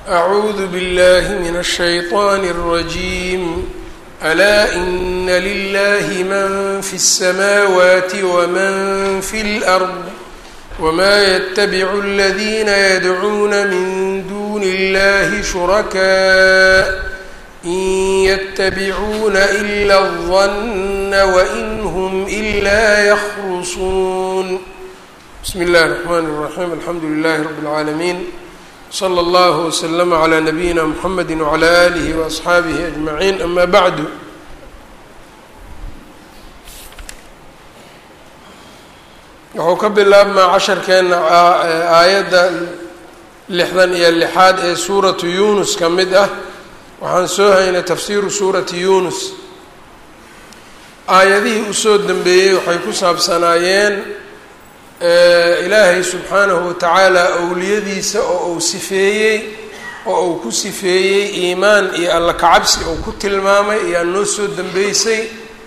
أعوذ بالله من الشيطان الرجيم ألا إن لله من في السماوات ومن في الأرض وما يتبع الذين يدعون من دون الله شركاء إن يتبعون إلا الظن وإن هم إلا يخرصون بسم الله الرحمن الرحيم الحمد لله رب العالمين slى اllه وsلم عlى نبيina mحamedi وعlى آlih وأصxaabihi أجمaعين ama bعd wuxuu ka bilaabmaa casharkeena aayadda lixdan iyo lixaad ee suuratu yunus ka mid ah waxaan soo haynay tafsiru suurati yunus aayadihii usoo dembeeyey waxay ku saabsanaayeen ilaahay subxaanahu watacaala owliyadiisa oo uu sifeeyey oo uu ku sifeeyey iimaan iyo alla kacabsi uu ku tilmaamay ayaa noo soo dambeysay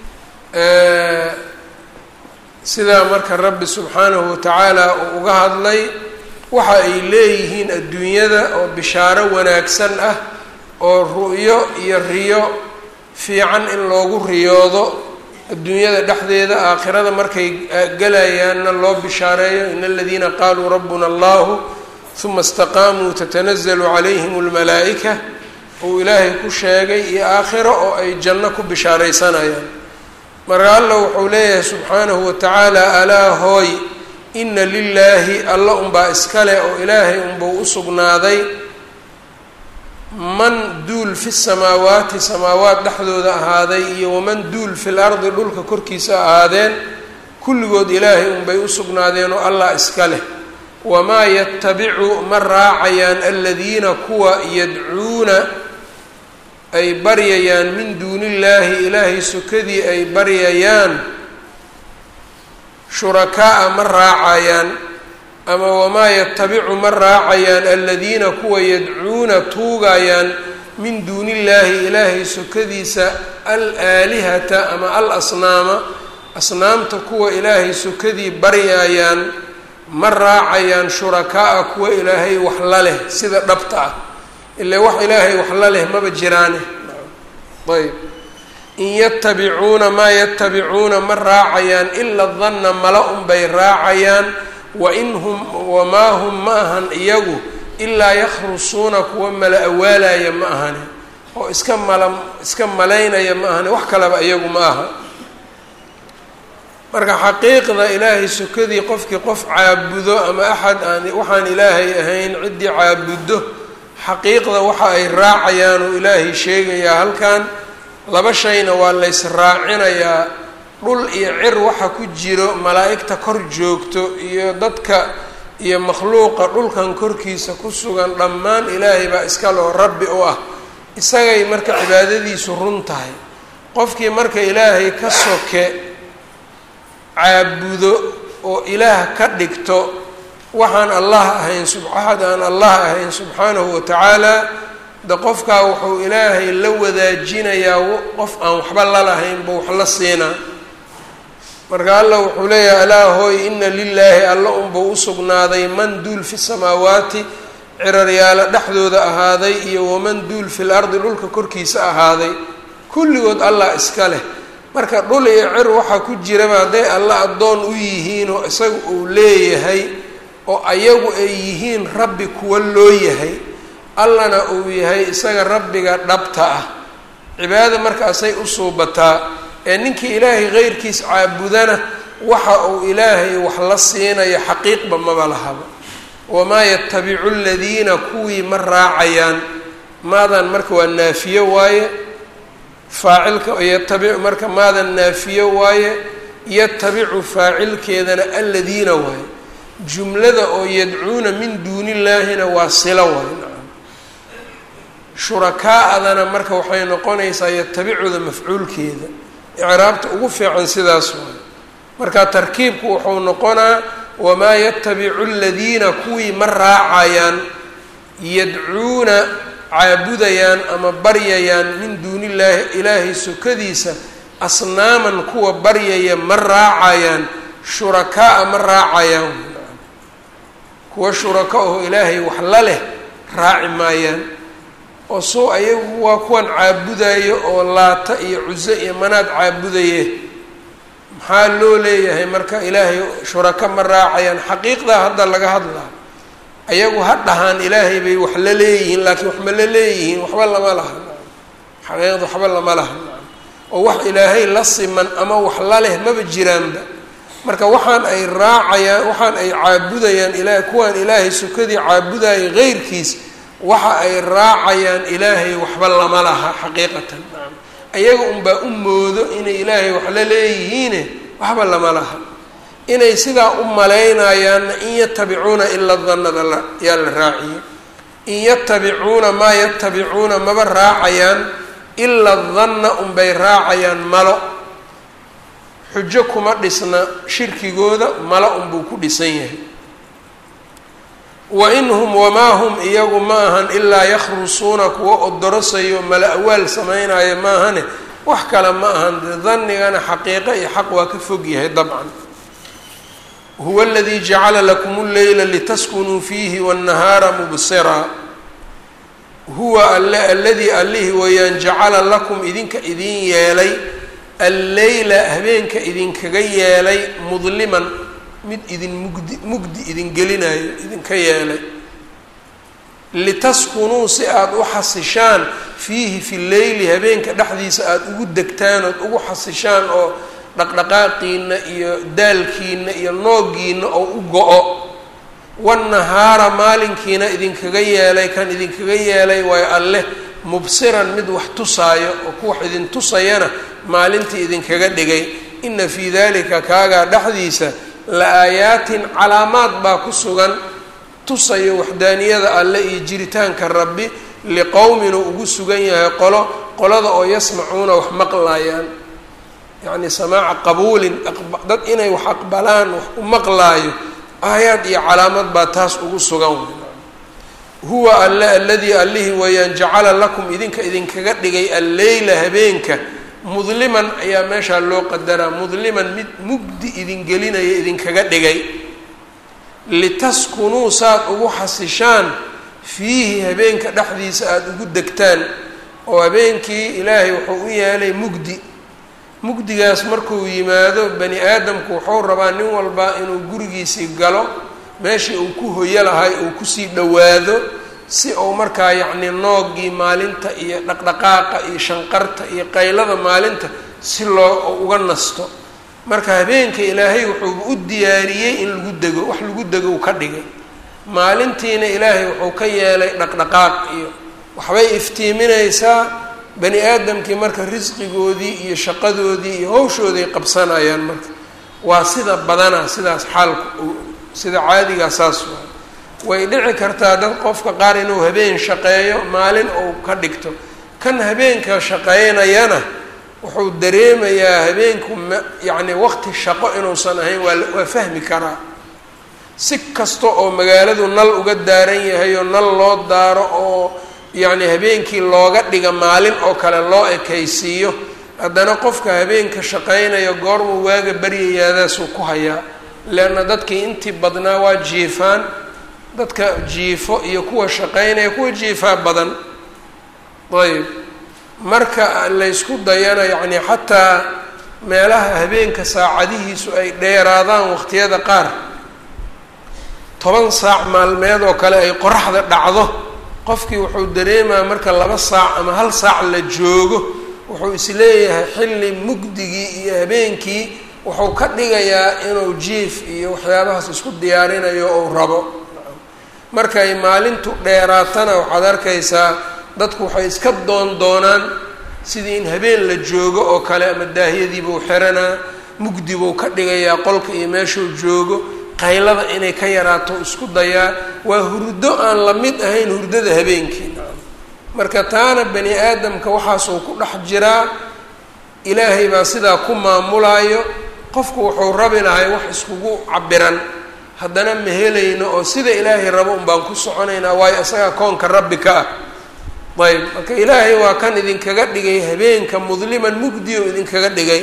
sidaa marka rabbi subxaanahu watacaala uu uga hadlay waxa ay leeyihiin adduunyada oo bishaaro wanaagsan ah oo ru'yo iyo riyo fiican in loogu riyoodo adduunyada dhexdeeda aakhirada markay galayaanna loo bishaareeyo in aladiina qaaluu rabbuna allahu huma istaqaamuu tatanazalu calayhim almalaa'ika uu ilaahay ku sheegay iyo aakhiro oo ay janno ku bishaaraysanayaan marka alla wuxuu leeyahay subxaanahu watacaala alaa hooy ina lilaahi alla unbaa iskale oo ilaahay unbuu u sugnaaday man duul fi samaawaati samaawaat dhexdooda ahaaday iyo waman duul fil ardi dhulka korkiisa ahaadeen kulligood ilaahay unbay u sugnaadeen oo allah iska leh wamaa yatabicu ma raacayaan aladiina kuwa yadcuuna ay baryayaan min duuni illaahi ilaahay sokadii ay baryayaan shurakaa-a ma raacayaan ama wamaa yatabicu ma raacayaan aladiina kuwa yadcuuna tuugayaan min duuni illaahi ilaahay sokadiisa al aalihata ama al asnaama asnaamta kuwa ilaahay sokadii baryayaan ma raacayaan shurakaa-a kuwa ilaahay wax la leh sida dhabta ah ilaa wax ilaahay wax la leh maba jiraane ayb in yatabicuuna maa yatabicuuna ma raacayaan ila danna mala unbay raacayaan wain hum wamaa hum ma ahan iyagu ilaa yakhrusuuna kuwa mala awaalaya ma ahane oo iska mala iska malaynaya ma ahane wax kaleba iyagu ma aha marka xaqiiqda ilaahay sokadii qofkii qof caabudo ama axad aan waxaan ilaahay ahayn ciddii caabuddo xaqiiqda waxa ay raacayaan oo ilaahay sheegayaa halkan laba shayna waa lays raacinayaa dhul iyo cir waxa ku jiro malaa'igta kor joogto iyo dadka iyo makhluuqa dhulkan korkiisa ku sugan dhammaan ilaahay baa iska loo rabbi u ah isagay marka cibaadadiisu run tahay qofkii marka ilaahay ka soke caabudo oo ilaah ka dhigto waxaan allah ahayn axad aan allah ahayn subxaanahu watacaala de qofkaa wuxuu ilaahay la wadaajinayaa qof aan waxba lalahayn ba wax la siinaa marka alla wuxuu leeyahay alaa hooy ina lilaahi alla unbuu usugnaaday man duul fi samaawaati ciraryaalo dhexdooda ahaaday iyo waman duul fil ardi dhulka korkiisa ahaaday kulligood allah iska leh marka dhul iyo cir waxaa ku jiraba hadday alla addoon u yihiin oo isaga uu leeyahay oo ayagu ay yihiin rabbi kuwa loo yahay allana uu yahay isaga rabbiga dhabta ah cibaadada markaasay u suubataa ee ninkii ilaahay keyrkiis caabudana waxa uu ilaahay wax la siinayo xaqiiqba maba lahaba wamaa yatabicu aladiina kuwii ma raacayaan maadan marka waa naafiyo waaye faacilka yatabicu marka maadan naafiyo waaye yatabicu faacilkeedana aladiina waaye jumlada oo yadcuuna min duuni illaahina waa silo waaye nacam shurakaa-adana marka waxay noqonaysaa yatabicuda mafcuulkeeda icraabta ugu fiican sidaas waaye marka tarkiibku wuxuu noqonaa wamaa yatabicu aladiina kuwii ma raacayaan yadcuuna caabudayaan ama baryayaan min duuni illaahi ilaahay sokadiisa asnaaman kuwa baryaya ma raacayaan shurakaa-a ma raacayaan kuwa shuraka oo ilaahay wax la leh raaci maayaan oo soo ayagu waa kuwan caabudayo oo laata iyo cuso iyo manaad caabudaye maxaa loo leeyahay marka ilaahay shurako ma raacayaan xaqiiqdaa hadda laga hadlaa ayagu ha dhahaan ilaahay bay wax la leeyihiin laakiin wax ma la leeyihiin waxba lama laha xaqiiqda waxba lama laha oo wax ilaahay la siman ama wax la leh maba jiraanba marka waxaan ay raacayaan waxaan ay caabudayaan ilahay kuwaan ilaahay sukadii caabudayay heyrkiis waxa ay raacayaan ilaahay waxba lama laha xaqiiqatan ayaga unbaa u moodo inay ilaahay wax la leeyihiine waxba lama laha inay sidaa u malaynayaanna in yatabicuuna ila danada la yaa la raaciyey in yatabicuuna maa yatabicuuna maba raacayaan ila danna unbay raacayaan malo xujo kuma dhisna shirkigooda malo unbuu ku dhisan yahay wa in hum wamaa hum iyagu ma ahan ilaa yakhrusuuna kuwa odorosayo mala awaal sameynaya maahane wax kale ma ahan danigana xaqiiqo iyo xaq waa ka fog yahay dabcan huwa aladii jacala lakum lleyla litaskunuu fiihi wاnnahaara mubsiraa huwa alle aladii allihii weeyaan jacala lakum idinka idin yeelay alleyla habeenka idinkaga yeelay mudliman mid idin mugdi mugdi idin gelinayo idinka yeelay litaskunuu si aada u xasishaan fiihi fi leyli habeenka dhexdiisa aada ugu degtaan ood ugu xasishaan oo dhaqdhaqaaqiina iyo daalkiina iyo noogiina oo u go-o wannahaara maalinkiina idinkaga yeelay kan idinkaga yeelay waayo alleh mubsiran mid wax tusaayo oo ku wax idin tusayana maalintii idinkaga dhigay ina fii dalika kaagaa dhexdiisa la aayaatin calaamaad baa ku sugan tusayo waxdaaniyada alle iyo jiritaanka rabbi liqowmin uu ugu sugan yahay qolo qolada oo yasmacuuna wax maqlaayaan yacni samaaca qabuulin dad inay wax aqbalaan wax u maqlaayo aayaad iyo calaamad baa taas ugu sugan huwa alle aladii allihii weeyaan jacala lakum idinka idinkaga dhigay alleyla habeenka mudliman ayaa meeshaa loo qadaraa mudliman mid mugdi idin gelinaya idinkaga dhigay litaskunuu saad ugu xasishaan fiihi habeenka dhexdiisa aada ugu degtaan oo habeenkii ilaahay wuxuu u yeelay mugdi mugdigaas markuu yimaado bani aadamku wuxuu rabaa nin walba inuu gurigiisii galo meeshii uu ku hoyo lahay uu kusii dhowaado si uu markaa yacni noogii maalinta iyo dhaqdhaqaaqa iyo shanqarta iyo qaylada maalinta si loo uga nasto marka habeenka ilaahay wuxuu u diyaariyey in lagu dego wax lagu dego uu ka dhigay maalintiina ilaahay wuxuu ka yeelay dhaqdhaqaaq iyo waxbay iftiiminaysaa bani aadamkii marka risqigoodii iyo shaqadoodii iyo hawshooday qabsanayaan marka waa sida badana sidaas xaalku sida caadigaa saas waa way dhici kartaa dad qofka qaar inuu habeen shaqeeyo maalin uu ka dhigto kan habeenka shaqeynayana wuxuu dareemayaa habeenku m yacni waqti shaqo inuusan ahayn waa waa fahmi karaa si kasta oo magaaladu nal uga daaran yahay oo nal loo daaro oo yacni habeenkii looga dhiga maalin oo kale loo ekaysiiyo haddana qofka habeenka shaqaynayo goormuu waaga baryayaadaasuu ku hayaa leanna dadkii intii badnaa waa jiifaan dadka jiifo iyo kuwa shaqaynaya kuwa jiifaa badan ayb marka laysku dayana yacni xataa meelaha habeenka saacadihiisu ay dheeraadaan waqtiyada qaar toban saac maalmeed oo kale ay qoraxda dhacdo qofkii wuxuu dareemaa marka laba saac ama hal saac la joogo wuxuu isleeyahay xilli mugdigii iyo habeenkii wuxuu ka dhigayaa inuu jiif iyo waxyaabahaas isku diyaarinayo ou rabo markay maalintu dheeraatana waxaad arkaysaa dadku waxay iska doon doonaan sidii in habeen la joogo oo kale ama daahiyadiibuu xiranaa mugdi buu ka dhigayaa qolka iyo meeshuu joogo qaylada inay ka yaraato isku dayaa waa hurdo aan la mid ahayn hurdada habeenkii marka taana bani aadamka waxaasuu ku dhex jiraa ilaahay baa sidaa ku maamulaayo qofku wuxuu rabi lahay wax iskugu cabiran haddana ma helayno oo sida ilaahay rabo un baan ku soconaynaa waayo isagaa koonka rabbi ka ah ayb marka ilaahay waa kan idinkaga dhigay habeenka mudliman mugdi oo idinkaga dhigay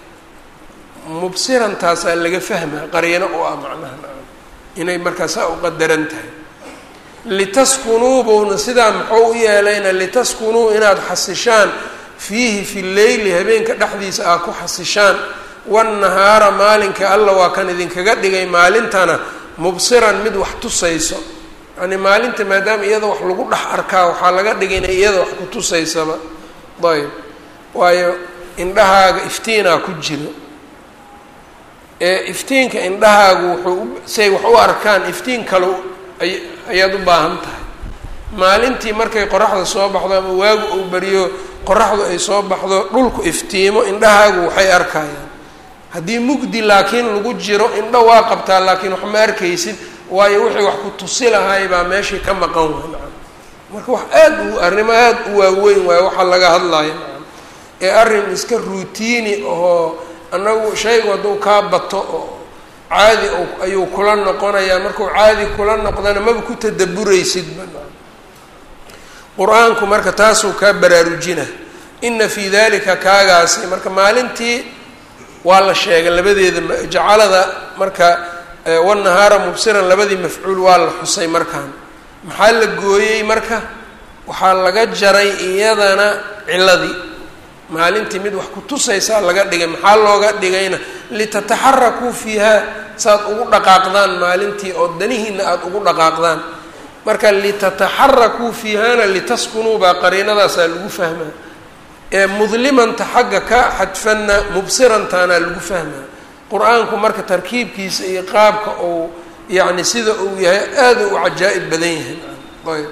mubsiran taasaa laga fahmaa qaryano u ah macnaha inay markaa saa u qadaran tahay litaskunuu buuna sidaa muxuu u yeelayna litaskunuu inaad xasishaan fiihi fi leyli habeenka dhexdiisa aad ku xasishaan wannahaara maalinka alla waa kan idinkaga dhigay maalintana mubsiran mid wax tusayso yani maalinta maadaama iyada wax lagu dhex arkaa waxaa laga dhigay inay iyada wax ku tusaysaba ayb waayo indhahaaga iftiinaa ku jiro ee iftiinka indhahaagu wuxuu say wax u arkaan iftiin kale ayaad u baahan tahay maalintii markay qoraxda soo baxdo ama waagu uu beriyo qoraxdu ay soo baxdo dhulku iftiimo indhahaagu waxay arkayaan haddii mugdi laakiin lagu jiro indho waa qabtaa laakiin wax ma arkaysid waayo wixii wax ku tusi lahay baa meeshii ka maqan way nacam marka wax aada u arrimo aada u waaweyn waayo waxaa laga hadlaya nacam ee arrin iska ruutiini oo annagu shaygu hadduu kaa bato oo caadi ayuu kula noqonayaa markuu caadi kula noqdana maba ku tadaburaysidba nacam qur-aanku marka taasuu kaa baraarujina ina fii dalika kaagaasi marka maalintii waa la sheegay labadeeda jacalada marka wanahaara mubsiran labadii mafcuul waa la xusay markaan maxaa la gooyey marka waxaa laga jaray iyadana ciladii maalintii mid wax ku tusaysaa laga dhigay maxaa looga dhigayna litataxarakuu fiiha saaad ugu dhaqaaqdaan maalintii oo danihiina aada ugu dhaqaaqdaan marka litataxarakuu fiihana litaskunuu baa qariinadaasaa lagu fahmaa ee mudlimanta xagga ka xadfanna mubsirantaana lagu fahmaa qur-aanku marka tarkiibkiisa iyo qaabka uu yacni sida uu yahay aada u cajaa'ib badan yahay ayb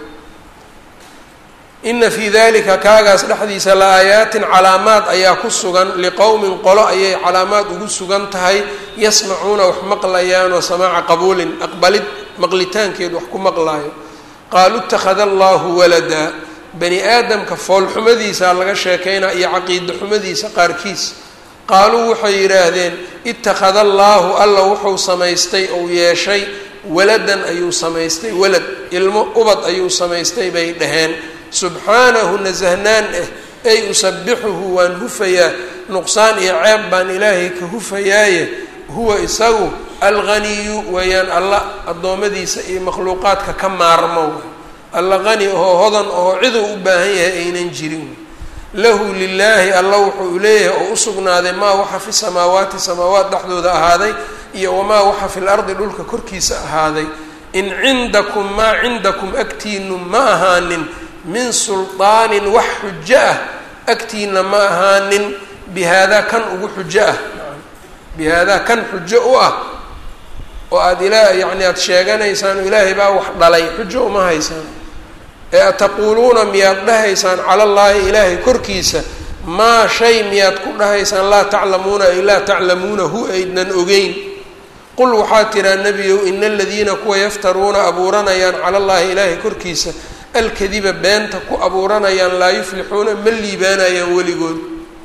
ina fii dalika kaagaas dhexdiisa la aayaatin calaamaad ayaa ku sugan liqowmin qolo ayay calaamaad ugu sugan tahay yasmacuuna wax maqlayaanoo samaaca qabuulin aqbalid maqlitaankeed wax ku maqlaayo qaaluu ittakhada allahu waladaa bani aadamka foolxumadiisa laga sheekaynaa iyo caqiida xumadiisa qaarkiis qaaluu waxay yidhaahdeen ittakhada allaahu alla wuxuu samaystay ou yeeshay waladan ayuu samaystay walad ilmo ubad ayuu samaystay bay dhaheen subxaanahu nasahnaan ah ay usabixuhu waan hufayaa nuqsaan iyo ceeb baan ilaahay ka hufayaaye huwa isagu alghaniyu weeyaan alla addoommadiisa iyo makhluuqaadka ka maarmo alla qani oo hodan oo ciduu u baahan yahay aynan jirin lahu lilaahi alla wuxuu leeyahay oo usugnaaday maa waxa fi samaawaati samaawaat dhexdooda ahaaday iyo wamaa waxa fi lardi dhulka korkiisa ahaaday in cindakum maa cindakum agtiinu ma ahaanin min sulطaanin wax xujo ah agtiina ma ahaanin bihaadaa kan ugu xujo ah bihaadaa kan xujo u ah oo aada ilaa yacni aada sheeganaysaan ilaahay baa wax dhalay xujo uma haysaan ee ataquuluuna miyaad dhahaysaan cala allaahi ilaahay korkiisa maa shay miyaad ku dhahaysaan laa taclamuuna ay laa taclamuunahu aydnan ogeyn qul waxaa tiraa nebiyow ina aladiina kuwa yaftaruuna abuuranayaan cala allaahi ilaahay korkiisa alkadiba beenta ku abuuranayaan laa yuflixuuna ma liibaanayaan weligood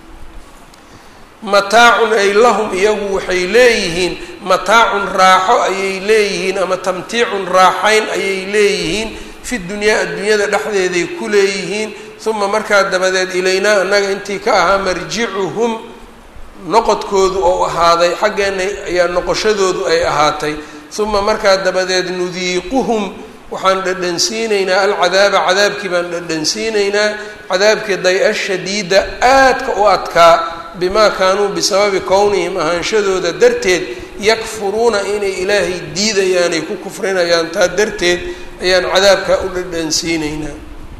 mataacun ay lahum iyagu waxay leeyihiin mataacun raaxo ayay leeyihiin ama tamtiicun raaxayn ayay leeyihiin fi dunyaa adduunyada dhexdeeday ku leeyihiin uma markaa dabadeed ilaynaa annaga intii ka ahaa marjicuhum noqodkoodu ou ahaaday xaggeenna ayaa noqoshadoodu ay ahaatay uma markaa dabadeed nudiiquhum waxaan dhadhansiinaynaa alcadaaba cadaabkii baan dhadhansiinaynaa cadaabkii day-a shadiida aadka u adkaa bimaa kaanuu bisababi kownihim ahaanshadooda darteed yakfuruuna inay ilaahay diidayaanay ku kufrinayaan taa darteed ayaan cadaabkaa u dhadhansiinaynaa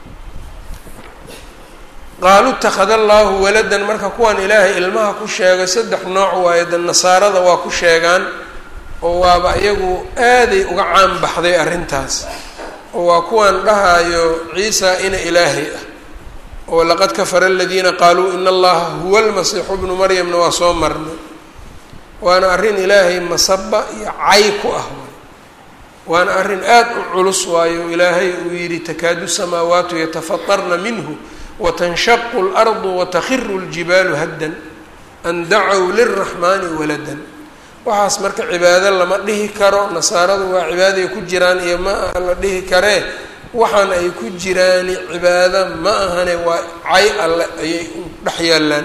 qaaluu ittakhada allaahu waladan marka kuwan ilaahay ilmaha ku sheegay saddex nooc waayo de nasaarada waa ku sheegaan oo waaba iyagu aaday uga caan baxday arrintaas oo waa kuwan dhahaayo ciisa ina ilaahay ah oo laqad kafara aladiina qaaluu ina allaha huwa almasiixu bnu maryamna waa soo marnay waana arrin ilaahay masaba iyo cay ku ah waana arrin aada u culus waayo ilaahay uu yidhi takaadu samaawaatu yatafatarna minhu watanshaqu اlardu watakhiru اljibaalu haddan an dacow lilraxmaani waladan waxaas marka cibaado lama dhihi karo nasaaradu waa cibaaday ku jiraan iyo ma aha la dhihi karee waxaan ay ku jiraani cibaado ma ahane waa cay alle ayay dhex yaallaan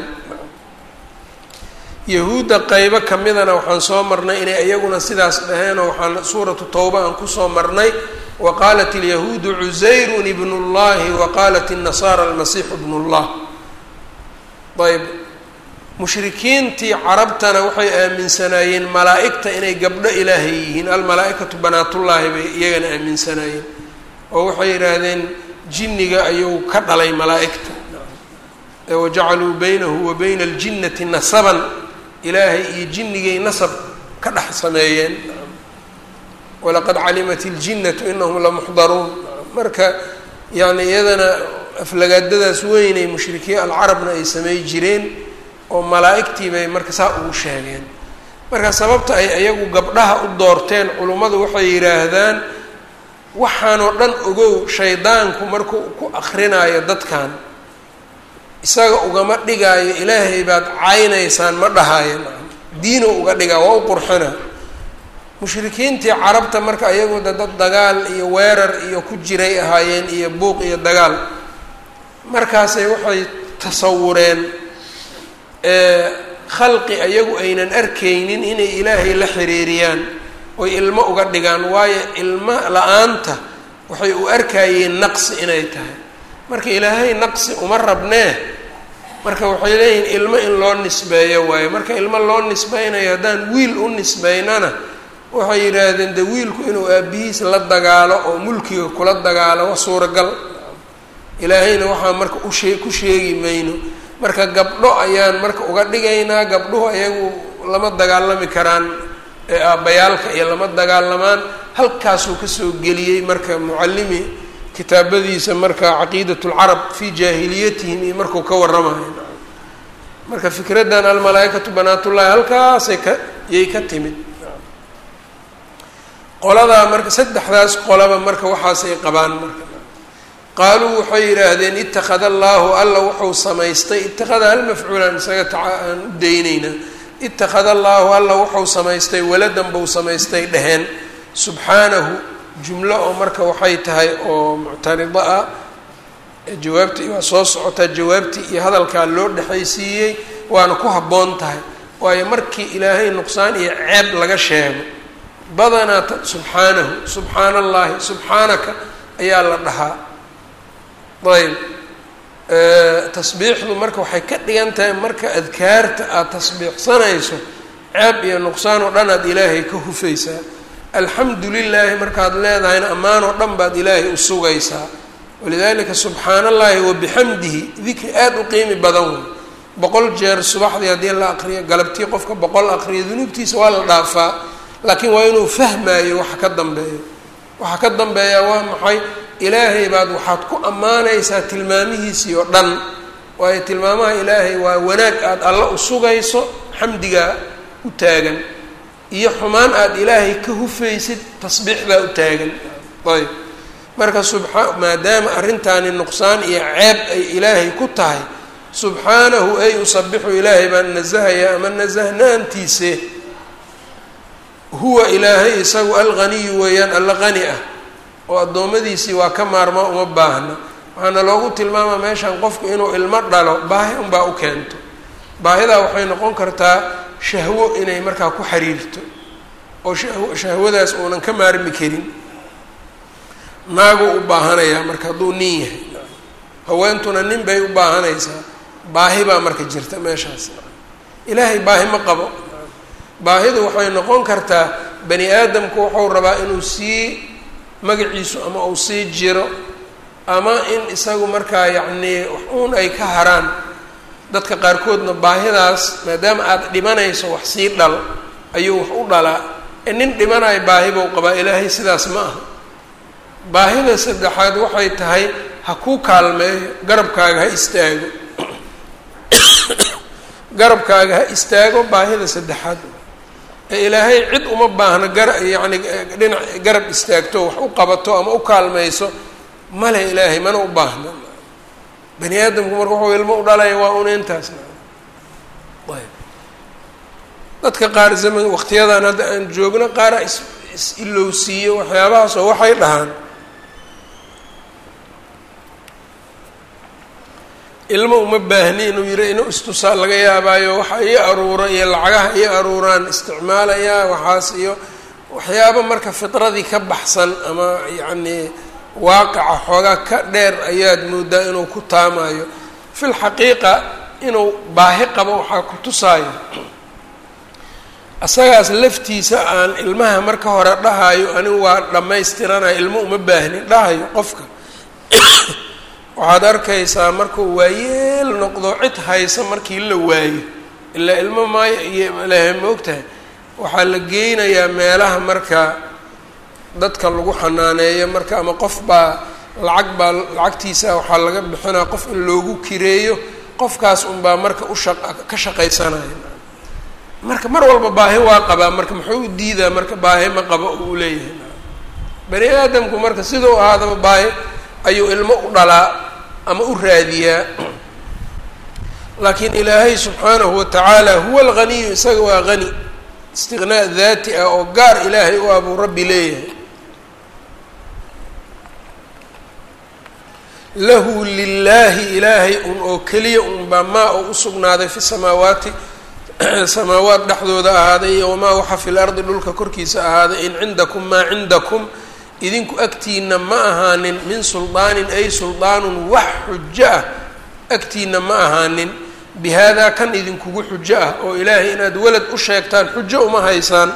yahuudda qeybo kamidana waxaan soo marnay inay iyaguna sidaas dhaheenoo waxaan suuratu tawba aan kusoo marnay wa qaalat alyahuudu cusayrun ibnu llahi wa qaalat الnasaara almasiixu bnu llah ayb mushrikiintii carabtana waxay aaminsanaayeen malaa'igta inay gabdho ilaahay yihiin almalaa-ikatu banaatullaahi bay iyagana aaminsanaayeen oo waxay yidhaahdeen jinniga ayuu ka dhalay malaa'igta wajacaluu baynahu wa bayna aljinnati nasaban ilaahay iyo jinnigay nasab ka dhex sameeyeen walaqad calimat iljinnatu inahum lamuxdaruun marka yani iyadana aflagaadadaas weynay mushrikiin alcarabna ay samey jireen oo malaa'igtii bay marka saa ugu sheegeen marka sababta ay iyagu gabdhaha u doorteen culummadu waxay yidhaahdaan waxaanoo dhan ogow shaydaanku markuu ku akrinaayo dadkan isaga ugama dhigaayo ilaahay baad caynaysaan ma dhahaayo diino uga dhigaa waa u qurxina mushrikiintii carabta marka iyagu da dad dagaal iyo weerar iyo ku jiray ahaayeen iyo buuq iyo dagaal markaasay waxay tasawureen khalqi ayagu aynan arkaynin inay ilaahay la xiriiriyaan oy ilmo uga dhigaan waayo ilmo la-aanta waxay u arkayeen naqsi inay tahay marka ilaahay naqsi uma rabnee marka waxay leeyihiin ilmo in loo nisbeeyo waayo marka ilmo loo nisbeynayo haddaan wiil u nisbeynana waxay yidhaahdeen de wiilku inuu aabihiis la dagaalo oo mulkiga kula dagaalo wa suuragal ilaahayna waxaa marka ushee ku sheegi mayno marka gabdho ayaan marka uga dhigaynaa gabdhuhu ayagu lama dagaalami karaan ee aabbayaalka iyo lama dagaalamaan halkaasuu kasoo geliyey marka mucallimi kitaabadiisa marka caqiidat lcarab fii jaahiliyatihim iyo markuu ka warramayo marka fikraddan almalaaikatu banaatullahi halkaasay ka yay ka timid qoladaa marka saddexdaas qolaba marka waxaasay qabaan marka qaaluu waxay yidhaahdeen ittakhada allaahu alla wuxuu samaystay ittakhada hal mafcuulaan isaga taa aan u daynaynaa ittakhada allaahu alla wuxuu samaystay waladan buu samaystay dheheen subxaanahu jumlo oo marka waxay tahay oo muctarido ah jawaabtii waa soo socotaa jawaabtii iyo hadalkaa loo dhexaysiiyey waana ku habboon tahay waayo markii ilaahay nuqsaan iyo ceeb laga sheego badanaa subxaanahu subxaana allaahi subxaanaka ayaa la dhahaa ayb tasbiixdu marka waxay ka dhigan tahay marka adkaarta aada tasbiixsanayso ceeb iyo nuqsaan oo dhan aad ilaahay ka hufaysaa alxamdu lilaahi markaad leedahayna ammaan oo dhan baad ilaahay u sugaysaa walidalika subxaana allahi wabixamdihi dikri aada u qiimi badan wey boqol jeer subaxdii haddii la aqriyo galabtii qofka boqol aqriyo dunuubtiisa waa la dhaafaa laakiin waa inuu fahmaayo waxa ka dambeeyo waxa ka dambeeya waa maxay ilaahay baad waxaad ku ammaanaysaa tilmaamihiisii oo dhan waayo tilmaamaha ilaahay waa wanaag aada alla u sugayso xamdigaa u taagan iyo xumaan aada ilaahay ka hufaysid tasbiixdaa u taagan ayb marka subaa maadaama arrintaani nuqsaan iyo ceeb ay ilaahay ku tahay subxaanahu ay usabixu ilaahay baan nasahayaa ama nasahnaantiise huwa ilaahay isagu alghaniyu weeyaan alla qani ah oo addoommadiisii waa ka maarma uma baahna waxaana loogu tilmaamaa meeshan qofku inuu ilmo dhalo baahi unbaa u keento baahidaa waxay noqon kartaa shahwo inay markaa ku xiriirto oo shahw shahwadaas uunan ka maarmi karin naaguu u baahanayaa marka hadduu nin yahay haweentuna nin bay u baahanaysaa baahi baa marka jirta meeshaas ilaahay baahi ma qabo baahidu waxay noqon kartaa bani aadamku wuxuu rabaa inuu sii magaciisu ama uu sii jiro ama in isagu markaa yacnii wax uun ay ka haraan dadka qaarkoodna baahidaas maadaama aada dhimanayso wax sii dhal ayuu wax u dhalaa ee nin dhimanayo baahi buu qabaa ilaahay sidaas ma aha baahida saddexaad waxay tahay ha kuu kaalmeeyo garabkaaga ha istaago garabkaaga ha istaago baahida saddexaad ee ilaahay cid uma baahno gara yacni dhinac garab istaagto wax u qabato ama u kaalmayso male ilaahay mana u baahno bani aadamku marka wuxuu ilmo u dhalaya waa una intaas ayb dadka qaar zaman waqtiyadan hadda aan joogno qaara is is ilowsiiyo waxyaabahaas oo waxay dhahaan ilmo uma baahni inuu yiri inuu istusaa laga yaabaayo waxa ii aruura iyo lacagaha ii aruuraan isticmaalayaa waxaas iyo waxyaabo marka fitradii ka baxsan ama yacnii waaqica xoogaa ka dheer ayaad moodaa inuu ku taamayo fi lxaqiiqa inuu baahi qabo waxaa ku tusaayo asagaas laftiisa aan ilmaha marka hore dhahayo anigu waa dhammaystiranayo ilmo uma baahnin dhahayo qofka waxaad arkaysaa markuu waayeel noqdo cid haysa markii la waayo ilaa ilmo maayo iyo lehe ma ogtahay waxaa la geynayaa meelaha marka dadka lagu xanaaneeyo marka ama qof baa lacag baa lacagtiisa waxaa laga bixinaa qof in loogu kireeyo qofkaas unbaa marka usha ka shaqaysanaya marka mar walba baahi waa qabaa marka muxuu u diidaa marka baahi ma qabo uu leeyahay bani aadamku marka sidau ahaadaba baahi ayuu ilmo u dhalaa ama u raadiyaa laakiin ilaahay subxaanahu watacaala huwa alghaniyu isaga waa hani istiqnaa daati ah oo gaar ilaahay u abuu rabbi leeyahay lahu lilaahi ilaahay un oo keliya unbaa maa oo usugnaaday fi samaawaati samaawaat dhexdooda ahaaday iyo wamaa waxa fi lardi dhulka korkiisa ahaaday in cindakum maa cindakum idinku agtiina ma ahaanin min suldaanin ay suldaanun wax xujo ah agtiina ma ahaanin bi haadaa kan idinkugu xujo ah oo ilaahay inaad welad u sheegtaan xujo uma haysaan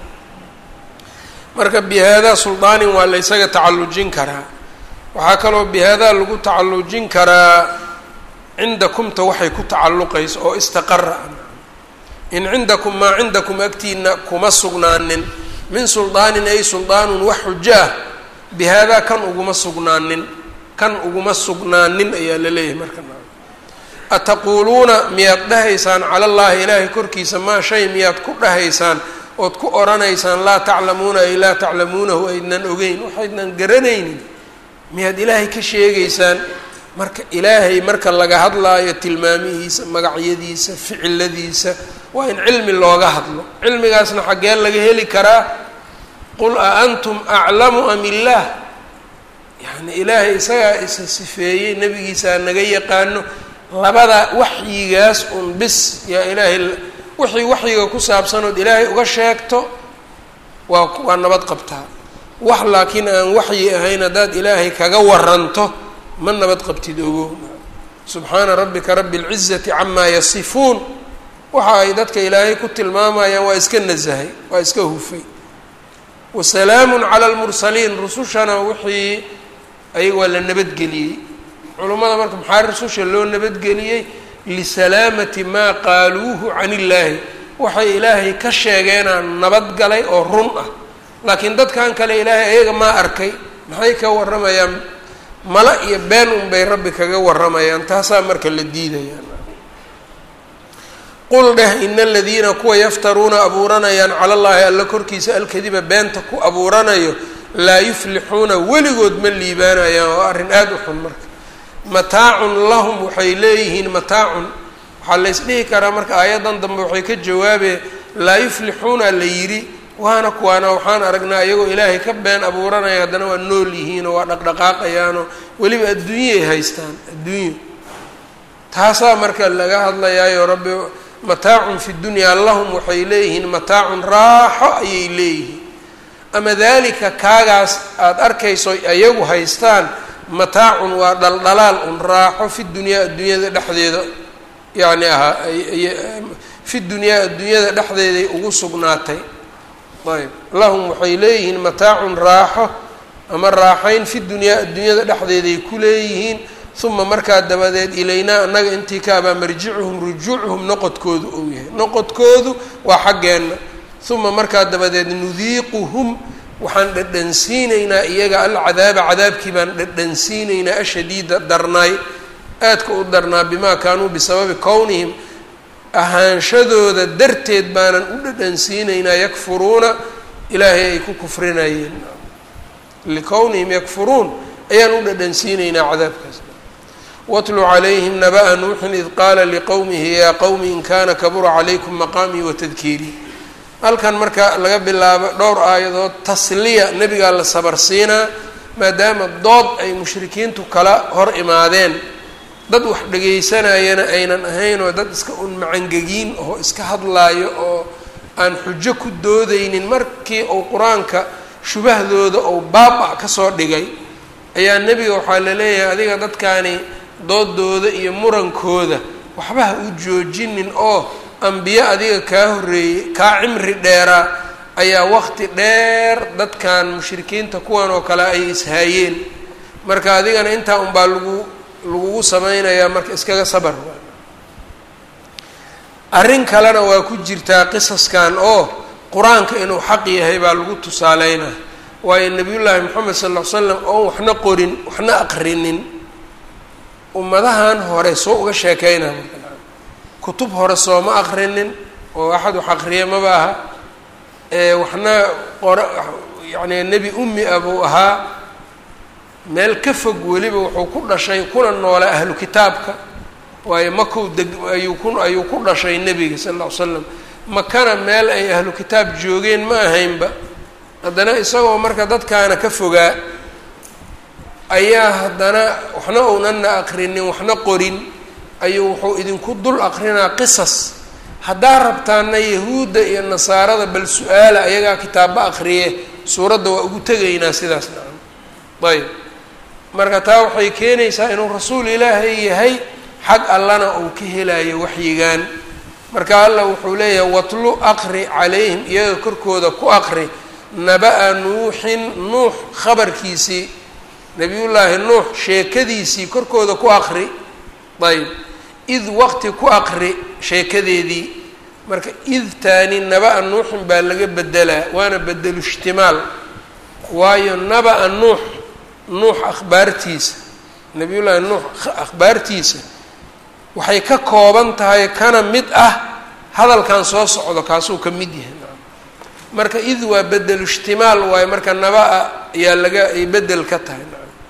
marka bi haadaa suldaanin waa la ysaga tacallujin karaa waxaa kaloo bi haadaa lagu tacallujin karaa cindakumta waxay ku tacalluqayso oo istaqara in cindakum maa cindakum agtiina kuma sugnaanin min suldaanin ay suldaanun wax xujo ah bi haadaa kan uguma sugnaanin kan uguma sugnaanin ayaa la leeyahay marka ataquuluuna miyaad dhahaysaan cala allahi ilaahay korkiisa maa shay miyaad ku dhahaysaan ood ku odhanaysaan laa taclamuuna ay laa taclamuunahu aydnan ogeyn waxaydnan garanaynin miyaad ilaahay ka sheegaysaan marka ilaahay marka laga hadlaayo tilmaamihiisa magacyadiisa ficiladiisa waa in cilmi looga hadlo cilmigaasna xaggeen laga heli karaa qul a antum aclamu am illaah yacni ilaahay isagaa isa sifeeyey nebigiisaa naga yaqaano labada waxyigaas un bis yaa ilaahay wixii waxyiga ku saabsanood ilaahay uga sheegto waa waa nabad qabtaa wax laakiin aan waxyi ahayn haddaad ilaahay kaga waranto ma nabad qabtid ogo subxaana rabbika rabi اlcizati camaa yasifuun waxa ay dadka ilaahay ku tilmaamayaan waa iska nasahay waa iska hufay wasalaamu cala lmursaliin rusushana wixii ayaga waa la nabadgeliyey culummada marka maxaa rususha loo nabadgeliyey lisalaamati maa qaaluuhu can illaahi waxay ilaahay ka sheegeenaa nabadgalay oo run ah laakiin dadkan kale ilaahay ayaga maa arkay maxay ka warramayaan mala iyo been unbay rabbi kaga warramayaan taasaa marka la diidayaan qul dheh ina aladiina kuwa yaftaruuna abuuranayaan cala llaahi alla korkiisa alkadiba beenta ku abuuranayo laa yuflixuuna weligood ma liibaanayaan oo arrin aada u xun marka mataacun lahum waxay leeyihiin mataacun waxaa la ysdhihi karaa marka aayaddan dambe waxay ka jawaabeen laa yuflixuuna la yidhi waana kuwaana waxaan aragnaa iyagoo ilaahay ka been abuuranaya haddana waa nool yihiinoo waa dhaqdhaqaaqayaanoo weliba adduunyay haystaan adduunyo taasaa marka laga hadlayaayo rabbi mataacun fi dunyaa lahum waxay leeyihiin mataacun raaxo ayay leeyihiin ama dalika kaagaas aada arkayso ayagu haystaan mataacun waa dhaldhalaal un raaxo fi dunyaa adduunyada dhexdeeda yacni ahaa fi dunyaa adduunyada dhexdeeday ugu sugnaatay ayb lahum waxay leeyihiin mataacun raaxo ama raaxayn fi dunyaa adduunyada dhexdeeday ku leeyihiin uma markaa dabadeed ilaynaa annaga intii kaabaa marjicuhum rujuucuhum noqodkoodu ou yahay noqodkoodu waa xaggeenna uma markaa dabadeed nudiiquhum waxaan dhadhansiinaynaa iyaga alcadaaba cadaabkii baan dhadhansiinaynaa ashadiida darnaay aadka u darnaa bimaa kaanuu bisababi kownihim ahaanshadooda darteed baanan u dhadhansiinaynaa yakfuruuna ilaahay ay ku kufrinayeen likownihim yakfuruun ayaan u dhadhansiinaynaa cadaabkaas watlu calayhim naba'a nuuxin id qaala liqowmihi yaa qowmi in kana kabura calaykum maqaamii watadkiirii halkan marka laga bilaabo dhowr aayadood tasliya nebigaa la sabarsiinaa maadaama dood ay mushrikiintu kala hor imaadeen dad wax dhegaysanayana aynan ahayn oo dad iska un macangegiin oo iska hadlaayo oo aan xujo ku doodaynin markii uu qur-aanka shubahdooda uu baaba kasoo dhigay ayaa nebiga waxaa la leeyahay adiga dadkaani doodooda iyo murankooda waxba ha u joojinin oo ambiye adiga kaa horreeyey kaa cimri dheeraa ayaa waqti dheer dadkan mushrikiinta kuwan oo kale ay ishaayeen marka adigana intaa unbaa lagu lagugu sameynayaa marka iskaga sabar arrin kalena waa ku jirtaa qisaskan oo qur-aanka inuu xaq yahay baa lagu tusaaleynaa waayo nebiyullaahi moxamed sal ll ly slam oon waxna qorin waxna aqrinin ummadahan hore soo uga sheekeynaa kutub hore sooma aqrinin oo axad wax aqriya maba aha waxna qora yacni nebi ummi ah buu ahaa meel ka fog weliba wuxuu ku dhashay kuna noola ahlu kitaabka waayo makow deg ayuu ku ayuu ku dhashay nebiga sal lla ly slam makana meel ay ahlu kitaab joogeen ma ahaynba haddana isagoo marka dadkaana ka fogaa ayaa haddana waxna uunana aqrinin waxna qorin ayuu wuxuu idinku dul aqrinaa qisas haddaa rabtaana yahuudda iyo nasaarada bal su-aala ayagaa kitaabba aqriye suuradda waa ugu tegaynaa sidaas nacam ayb marka taa waxay keenaysaa inuu rasuul ilaahay yahay xag allana uu ka helayo waxyigan marka allah wuxuu leeyahay watlu aqri calayhim iyaga korkooda ku aqri naba-a nuuxin nuux khabarkiisii nabiyullaahi nuux sheekadiisii korkooda ku aqri ayb id waqti ku aqri sheekadeedii marka id taani naba-a nuuxin baa laga bedelaa waana bedelu ishtimaal waayo naba-a nuux nuux akhbaartiisa nabiyullaahi nuux akhbaartiisa waxay ka kooban tahay kana mid ah hadalkan soo socdo kaasuu ka mid yahay marka id waa bedelu ishtimaal waayo marka naba-a ayaa laga ay bedel ka tahay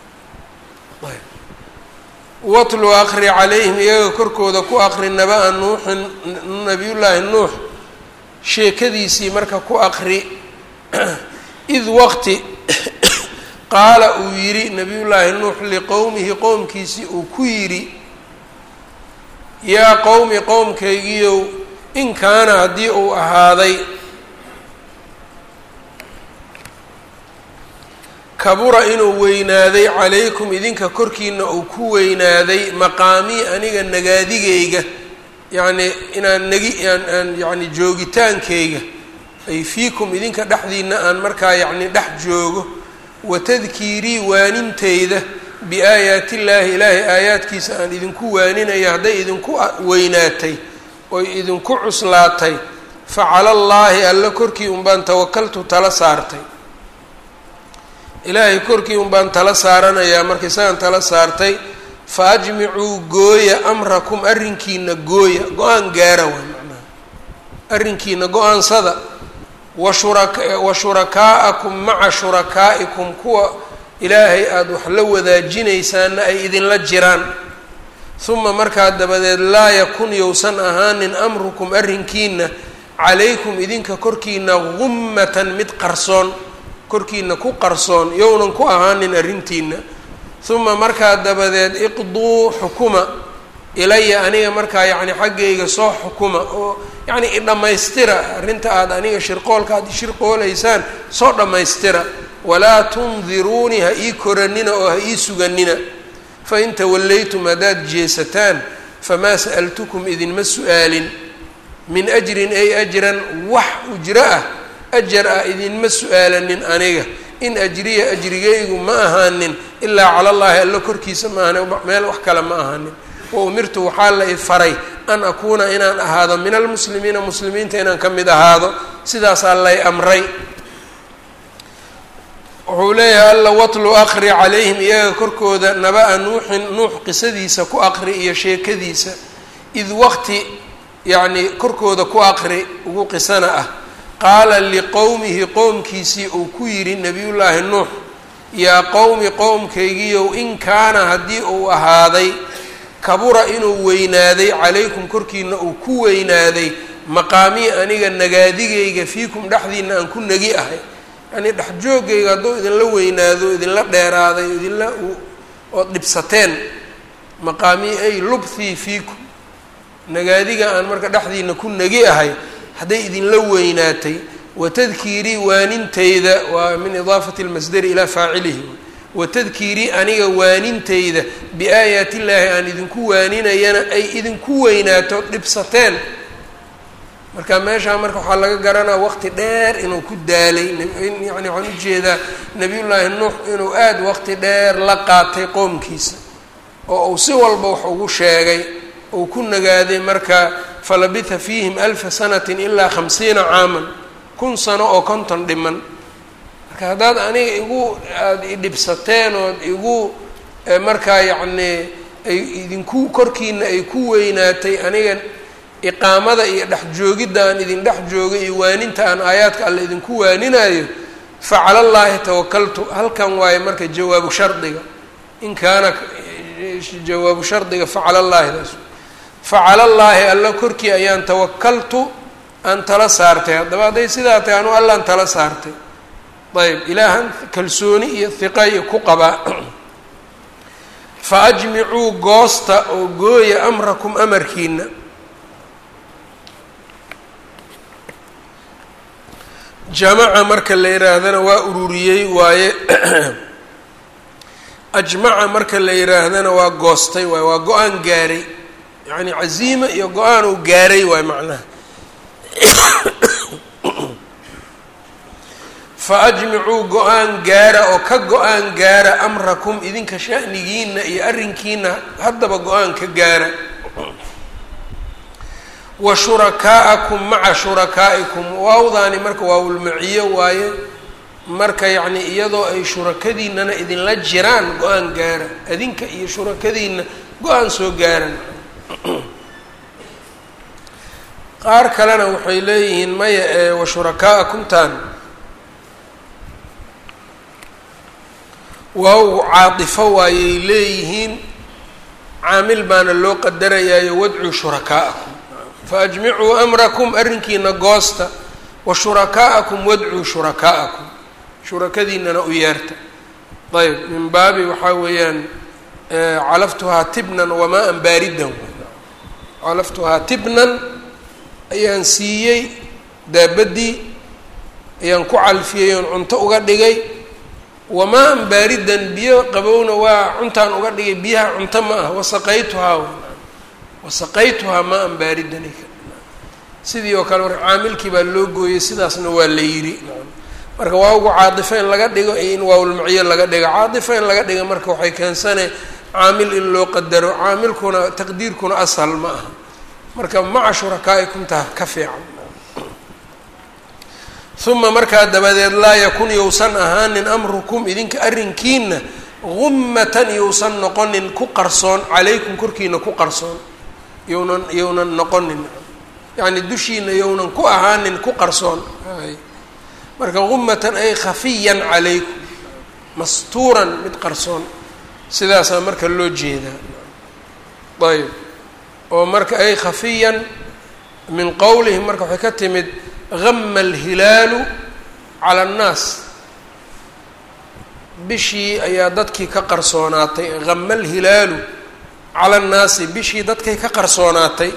watlu aqri calayhim iyaga korkooda ku aqri naba-a nuuxin nabiyullaahi nuux sheekadiisii marka ku aqri id waqti qaala uu yidhi nabiyullaahi nuux liqowmihi qowmkiisii uu ku yidhi yaa qowmi qowmkaygiiow in kaana haddii uu ahaaday kabura inuu weynaaday calaykum idinka korkiina uu ku weynaaday maqaamii aniga nagaadigayga yacnii inaan nagi aan aan yacni joogitaankayga ay fiikum idinka dhexdiina aan markaa yacni dhex joogo wa tadkiirii waaninteyda biaayaati illaahi ilaahay aayaadkiisa aan idinku waaninaya hadday idinku weynaatay oy idinku cuslaatay fa cala allaahi alla korkii unbaan tawakaltu tala saartay ilaahay korkii un baan tala saaranayaa marka isagaan tala saartay fa ajmicuu gooya amrakum arrinkiina gooya go-aan gaara waa macnaha arrinkiina go-aansada wa shuraka wa shurakaa'akum maca shurakaa'ikum kuwa ilaahay aada wax la wadaajinaysaana ay idinla jiraan uma markaa dabadeed laa yakun yowsan ahaanin amrukum arrinkiina calaykum idinka korkiina gummatan mid qarsoon korkiina ku qarsoon yownan ku ahaanin arrintiina uma markaa dabadeed iqduu xukuma ilaya aniga markaa yacni xaggayga soo xukuma oo yacni idhammaystira arrinta aada aniga shirqoolka aad shirqoolaysaan soo dhammaystira walaa tundiruunii ha ii koranina oo ha ii suganina fain tawallaytum haddaad jeesataan famaa sa'altukum idinma su-aalin min ajrin ay ajran wax ujro ah ajar ah idinma su-aalanin aniga in ajriya ajrigaygu ma ahaanin ilaa cala llaahi alla korkiisa ma ahani meel wax kale ma ahaanin wa umirtu waxaa la ifaray an akuuna inaan ahaado min almuslimiina muslimiinta inaan ka mid ahaado sidaasaa lay amray wuxuu leeyahay alla watlu aqri calayhim iyaga korkooda naba-a nuuxin nuux qisadiisa ku aqri iyo sheekadiisa id waqti yacni korkooda ku aqri ugu qisana ah qaala liqowmihi qowmkiisii uu ku yidhi nebiyullaahi nuux yaa qowmi qowmkaygiiow in kaana haddii uu ahaaday kabura inuu weynaaday calaykum korkiina uu ku weynaaday maqaamii aniga nagaadigayga fiikum dhexdiina aan ku nagi ahay yacnii dhexjoogayga hadduu idinla weynaado idinla dheeraaday idinla ood dhibsateen maqaamii ay lubthii fiikum nagaadiga aan marka dhexdiina ku nagi ahay hadday idinla weynaatay watadkiirii waanintayda waa min idaafati lmasdari ilaa faacilihi watadkiirii aniga waanintayda biaayaati illaahi aan idinku waaninayana ay idinku weynaato dhibsateen marka meeshaa marka waxaa laga garanaa waqti dheer inuu ku daalay yani waxaan ujeedaa nebiyullaahi nuux inuu aada waqti dheer la qaatay qoomkiisa oo uu si walba wax ugu sheegay uu ku nagaaday marka falabitha fiihim alfa sanatin ilaa khamsiina caaman kun sano oo konton dhiman marka haddaad aniga igu aada idhibsateen ood igu markaa yacnii ay idinku korkiina ay ku weynaatay aniga iqaamada iyo dhex joogidda aan idin dhex joogay iyo waaninta aan aayaadka alle idinku waaninaayo facala llaahi tawakaltu halkan waaye marka jawaabu shardiga in kaana jawaabu shardiga facala llaahi daas facala llaahi alla korkii ayaan tawakaltu aan tala saartay haddaba hadday sidaa tahay anu allaan tala saartay ayb ilaahan kalsooni iyo hiqa iyo ku qabaa fa ajmicuu goosta oo gooya amrakum amarkiina jamaca marka la yihaahdana waa ururiyey waaye ajmaca marka la yihaahdana waa goostay waaye waa go-aan gaaray yacni caziima iyo go-aan uu gaaray waay macnaha fa ajmicuu go-aan gaara oo ka go-aan gaara amrakum idinka sha'nigiina iyo arrinkiina haddaba go-aan ka gaara wa shurakaa'akum maca shurakaa'ikum waawdaani marka waawulmaciyo waaye marka yacni iyadoo ay shurakadiinana idinla jiraan go-aan gaara adinka iyo shurakadiina go-aan soo gaaran qaar kalena waxay leeyihiin maya ee wa shurakaa'akumtaan waaw caatifo waayay leeyihiin caamil baana loo qadarayaayo wadcuu shurakaa'akum faajmicuu amrakum arrinkiina goosta wa shurakaa'akum wadcuu shurakaa'akum shurakadiinana u yeerta ayb min baabi waxaa weeyaan calaftuhaa tibnan wamaa-an baaridan calaftuhaa tibnan ayaan siiyey daabadii ayaan ku calfiyey oon cunto uga dhigay wamaa-an baaridan biyo qabowna waa cuntaan uga dhigay biyaha cunto ma ah wasaqaytuhaa wasaqaytuhaa maa-an baaridan sidii oo kale marka caamilkii baa loo gooyey sidaasna waa la yidhi marka waawgu caadifo in laga dhigo iyo in waawlmaciyo laga dhigo caadifo in laga dhigo marka waxay keensane caamil in loo qadaro caamilkuna taqdiirkuna ashal ma aha marka maca shurakaa'ikum taa ka fiican uma markaa dabadeed laa yakun yousan ahaanin amrukum idinka arrinkiina gummatan yousan noqonin ku qarsoon calaykum korkiina ku qarsoon yownan yownan noqonin yacni dushiina yownan ku ahaanin ku qarsoon marka gummatan ay khafiyan calaykum mastuuran mid qarsoon sidaasaa marka loo jeedaa ayb oo marka ay khafiyan min qowlihim marka waxay ka timid gama alhilaalu cala annaas bishii ayaa dadkii ka qarsoonaatay gama alhilaalu cala annaasi bishii dadkay ka qarsoonaatay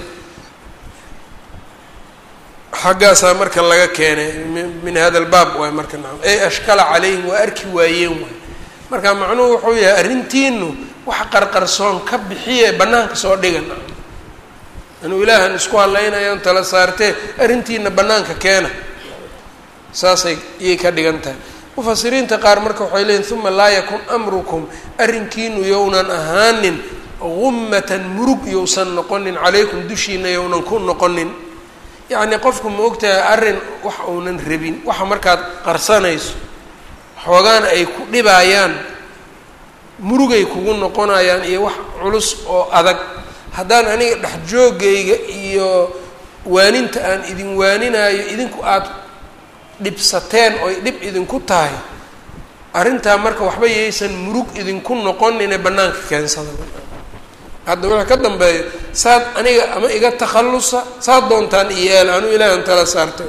xaggaasaa marka laga keenay min hada albaab waay marka nacam ey ashkala calayhim waa arki waayeen waay marka macnuhu wuxuu yahay arrintiinu wax qarqarsoon ka bixiye bannaanka soo dhiga nacam inuu ilaahan isku hadlaynayan tala saartee arrintiina bannaanka keena saasay iyay ka dhigan tahay mufasiriinta qaar marka waxay leeyihin uma laa yakun amrukum arrinkiinu yownan ahaanin gummatan murug yowsan noqonin calaykum dushiina yownan ku noqonin yacni qofku ma ogtahay arrin wax uunan rabin waxa markaad qarsanayso xoogaana ay ku dhibayaan murugay kugu noqonayaan iyo wax culus oo adag haddaan aniga dhex joogayga iyo waaninta aan idin waaninaayo idinku aada dhibsateen oy dhib idinku tahay arrintaa marka waxba yaysan murug idinku noqonine bannaanka keensada hadda wuxuu ka dambeeyo saad aniga ama iga takhallusa saad doontaan iyeel anuu ilaahan tala saartay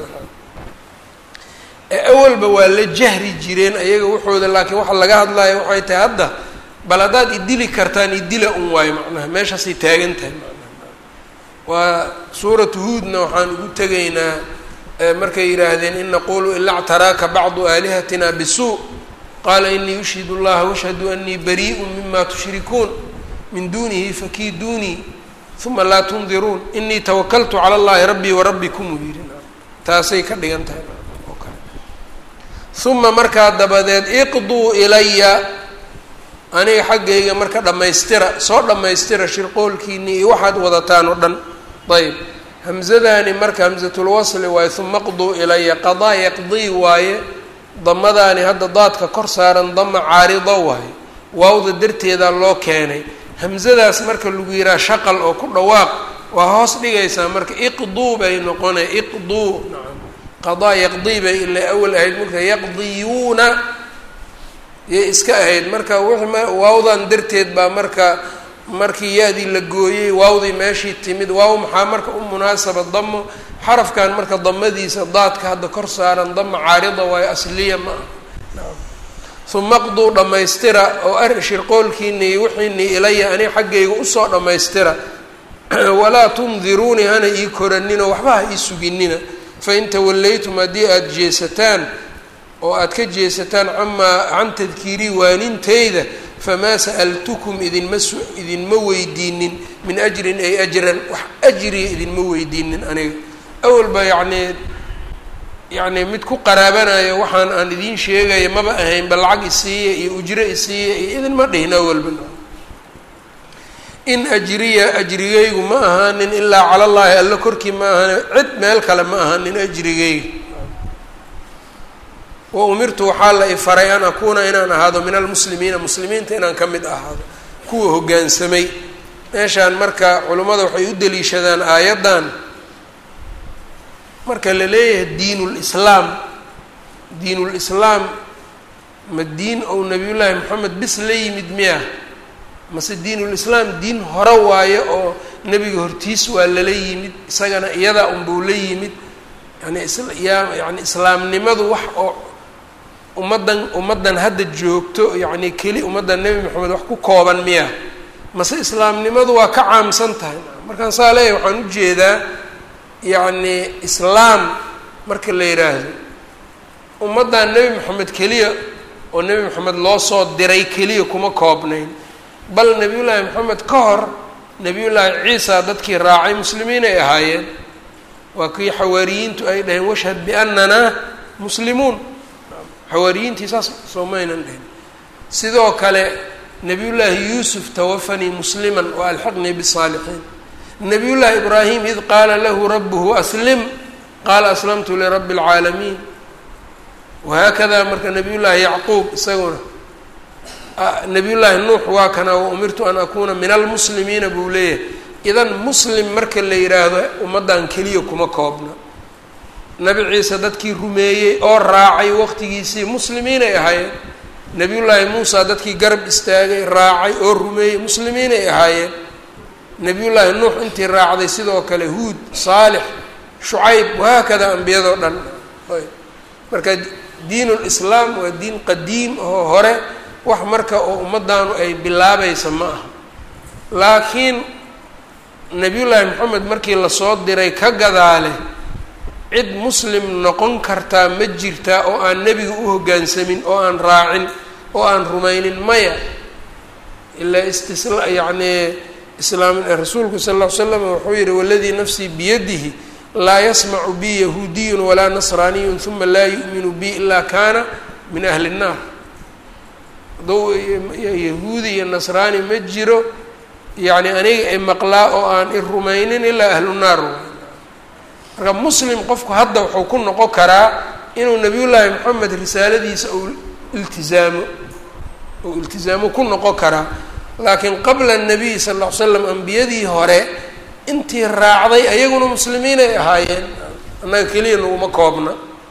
ee awalba waa la jahri jireen ayaga waxooda laakiin waxa laga hadlayo waxay tahay hadda bal haddaad idili kartaan idila un waayo macnaha meeshaasay taagan tahay macnaha waa suuratu huudna waxaan ugu tegaynaa markay yidhaahdeen in naqulu ila ctaraaka bacdu aalihatina bisuu qaala inii ushhid اllaha washhadu anii bariiءu mima tushrikuun min dunihi fakiiduunii uma laa tundiruun inii tawakaltu calى اllahi rabbii warabbikum uu yidhi taasay ka dhigan tahay oo kale uma markaa dabadeed iqduu ilaya aniga xaggayga marka dhammaystira soo dhammaystira shirqoolkiinii iyo waxaad wadataan oo dhan ayb hamzadaani marka hamzatulwasli waaye uma qduu ilaya qadaa yaqdii waaye damadaani hadda daadka kor saaran dama caarido waaye waawda darteedaa loo keenay hamzadaas marka lagu yihaha shaqal oo ku dhawaaq waa hoos dhigaysaa marka iqduu bay noqonay iqduu naam qadaa yaqdii bay ila awal ahayd marka yaqdiyuuna yay iska ahayd marka wixii m waawdan darteed baa marka markii ya-dii la gooyey waawdii meeshii timid waaw maxaa marka u munaasaba damo xarafkan marka damadiisa daadka hadda kor saaran dama caarida waayo asliya ma ah uma qduu dhammaystira oo ar shirqoolkiini iyo wixiinii ilaya ani xaggayga usoo dhammaystira walaa tundiruunii hana ii koranino waxba ha ii suginina fain tawallaytum haddii aada jeesataan oo aad ka jeesataan camaa can tadkiirii waanintayda famaa sa'altukum idinma su idinma weydiinin min ajrin ay ajran wax ajriya idinma weydiinin aniga awalba yacnii yacnii mid ku qaraabanayo waxaan aan idiin sheegaya maba ahaynba lacag isiiya iyo ujro isiiya iyo idinma dhihin awalba in ajriya ajrigaygu ma ahaanin ilaa cala llaahi alla korkii ma ahaanin cid meel kale ma ahaanin ajrigayga wa umirtu waxaa la ifaray an akuuna inaan ahaado min almuslimiina muslimiinta inaan ka mid ahaado kuwa hoggaansamay meeshaan marka culimmada waxay u deliishadaan aayaddan marka la leeyahay diinulislaam diinulislaam ma diin ou nabiyullaahi moxamed bis la yimid miya mase diinulislaam diin hore waayo oo nebiga hortiis waa lala yimid isagana iyadaa unbuu la yimid yani isyaa yani islaamnimadu wax oo ummaddan ummaddan hadda joogto yacni keli ummaddan nebi moxamed wax ku kooban miya mase islaamnimadu waa ka caamsan tahay markaan saa leeyahay waxaan ujeedaa yacni islaam marka la yidhaahdo ummaddan nebi moxamed keliya oo nebi moxamed loo soo diray keliya kuma koobnayn bal nebiyullaahi moxamed ka hor nebiyullaahi ciisa dadkii raacay muslimiin ay ahaayeen waa kii xawaariyiintu ay dhaheen washhad biannanaa muslimuun xawaariyiintii saas soomaynan dhihin sidoo kale nebiyullaahi yuusuf tawafanii musliman wa alxiqnii bisaalixiin nebiyullaahi ibraahim id qaala lahu rabuhu aslim qaala aslamtu lirabbi اlcaalamiin wahaakada marka nebiyullaahi yacquub isaguna nebiyullaahi nuux waa kana wa umirtu an akuuna min almuslimiina buu leeyahay idan muslim marka la yidhaahdo ummaddan keliya kuma koobna nabi ciise dadkii rumeeyey oo raacay waqtigiisii muslimiinay ahaayeen nebiyullaahi muusa dadkii garab istaagay raacay oo rumeeyey muslimiinay ahaayeen nebiyullaahi nuux intii raacday sidoo kale huud saalix shucayb wahaakada ambiyadoo dhan marka diinulislaam waa diin qadiim oo hore wax marka oo ummaddaanu ay bilaabaysa ma aha laakiin nebiyullaahi moxamed markii lasoo diray ka gadaale cid muslim noqon kartaa ma jirtaa oo aan nebiga u hoggaansamin oo aan raacin oo aan rumaynin maya ilaa istisla yacnii islaam rasuulku sal ll ly slam wuxuu yihi waladii nafsii biyadihi laa yasmacu bi yahuudiyun walaa nasraaniyun uma laa yu'minu bi ilaa kaana min ahli nnaar hadduu yahuudi iyo nasraani ma jiro yacni aniga i maqlaa oo aan i rumaynin ilaa ahlu naar marka muslim qofku hadda wuxuu ku noqon karaa inuu nabiyullaahi moxamed risaaladiisa uu iltizaamo uu iltizaamo ku noqon karaa laakiin qabla nabiy sal ll ly slam ambiyadii hore intii raacday ayaguna muslimiinay ahaayeen annaga keliya naguma koobna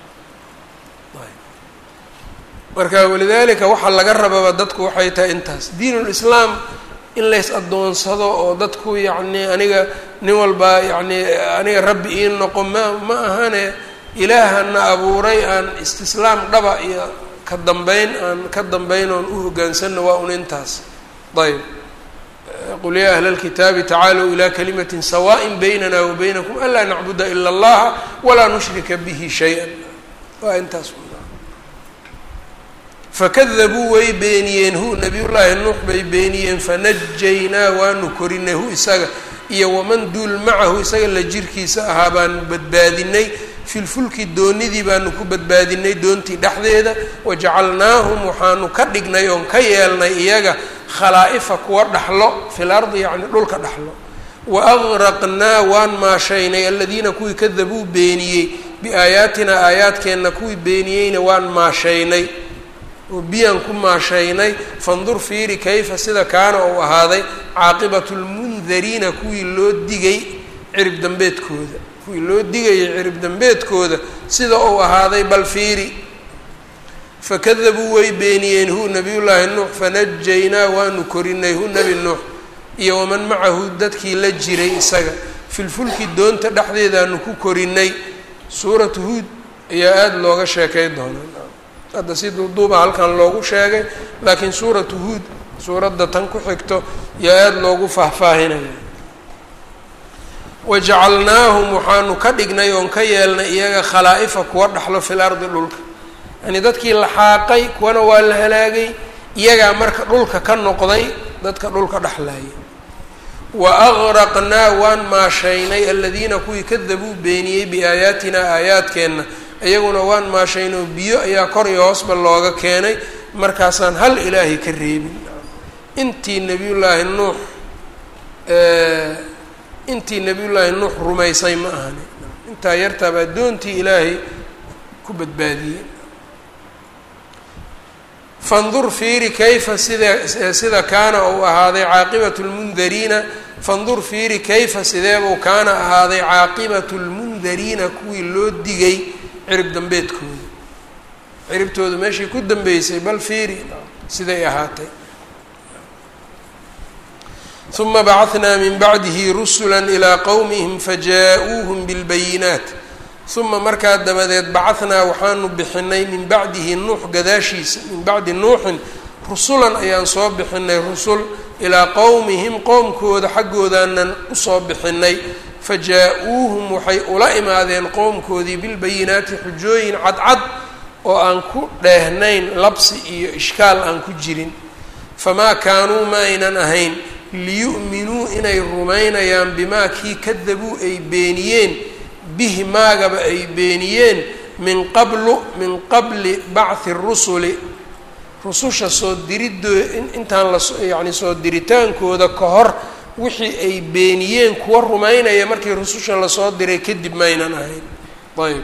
marka walidaalika waxaa laga rababa dadku waxay tahay intaas diinulislaam in lays addoonsado oo dadku yacni aniga nin walba yacni aniga rabbi ii noqo ma ma ahane ilaahana abuuray aan istislaam dhaba iyo ka dambeyn aan ka dambeyn oon u hoggaansanno waa un intaas ayb qul yaa ahla اlkitaabi tacaalow ilaa kalimatin sawaaءin baynana wa baynakum anlaa nacbuda ila اllaha walaa nushrika bihi shay-a waa intaas fakadabuu way beeniyeen hu nabiyullaahi nuux bay beeniyeen fanajaynaa waanu korinay hu isaga iyo waman duul macahu isaga la jirkiisa ahaa baanu badbaadinay filfulki doonidii baanu ku badbaadinay doontii dhexdeeda wajacalnaahum waxaanu ka dhignay oon ka yeelnay iyaga khalaa'ifa kuwa dhaxlo fil ardi yacni dhulka dhaxlo wa agraqnaa waan maashaynay aladiina kuwii kadabuu beeniyey biaayaatina aayaadkeenna kuwii beeniyeyna waan maashaynay oo biyaan ku maashaynay fandur fiiri kayfa sida kaana uu ahaaday caaqibatu lmundariina kuwii loo digay cirib dambeedkooda kuwii loo digayay cirib dambeedkooda sida uu ahaaday bal fiiri fakadabuu way beeniyeen hu nabiyullaahi nuux fanajaynaa waanu korinay hu nebi nuux iyo waman macahu dadkii la jiray isaga filfulki doonta dhexdeedaanu ku korinay suuratu huud ayaa aada looga sheekay doonaa hadda si duuduuba halkan loogu sheegay laakiin suuratu huud suuradda tan ku xigto yaa aada loogu faahfaahinaya wajacalnaahum waxaanu ka dhignay oon ka yeelnay iyaga khalaa'ifa kuwa dhaxlo fil ardi dhulka yani dadkii la xaaqay kuwana waa la halaagay iyagaa marka dhulka ka noqday dadka dhulka dhexlaaya wa agraqnaa waan maashaynay aladiina kuwii kadabuu beeniyey biaayaatina aayaadkeenna iyaguna waan maashaynoo biyo ayaa kor iyo hoosba looga keenay markaasaan hal ilaahay ka reebin intii nebiyullaahi nuux intii nebiyullaahi nuux rumaysay ma ahani intaa yartaaba addoontii ilaahay ku badbaadiyey fandur fiiri kayfa sida sida kaana uu ahaaday caaqibatu lmundariina fandur fiiri kayfa sideebuu kaana ahaaday caaqibatu lmundariina kuwii loo digay cirib dambeedkooda ciribtooda meeshii ku dambeysay bal fiiri siday ahaatay uma bacahnaa min bacdihi rusula ilaa qowmihim fajaa-uuhum bilbayinaat uma markaa dabadeed bacahnaa waxaanu bixinay min bacdihi nuux gadaashiisa min bacdi nuuxin rusulan ayaan soo bixinay rusul ilaa qowmihim qowmkooda xaggoodaanaan usoo bixinay fajaa-uuhum waxay ula imaadeen qowmkoodii bilbayinaati xujooyin cadcad oo aan ku dheehnayn labsi iyo ishkaal aan ku jirin famaa kaanuu ma aynan ahayn liyu'minuu inay rumaynayaan bimaa kii kadabuu ay beeniyeen bihi maagaba ay beeniyeen min qablu min qabli bacthi rusuli rususha soo diridoo intaan la yacni soo diritaankooda ka hor wixii ay beeniyeen kuwa rumaynaya markii rususha lasoo diray kadib maynan ahayn ayb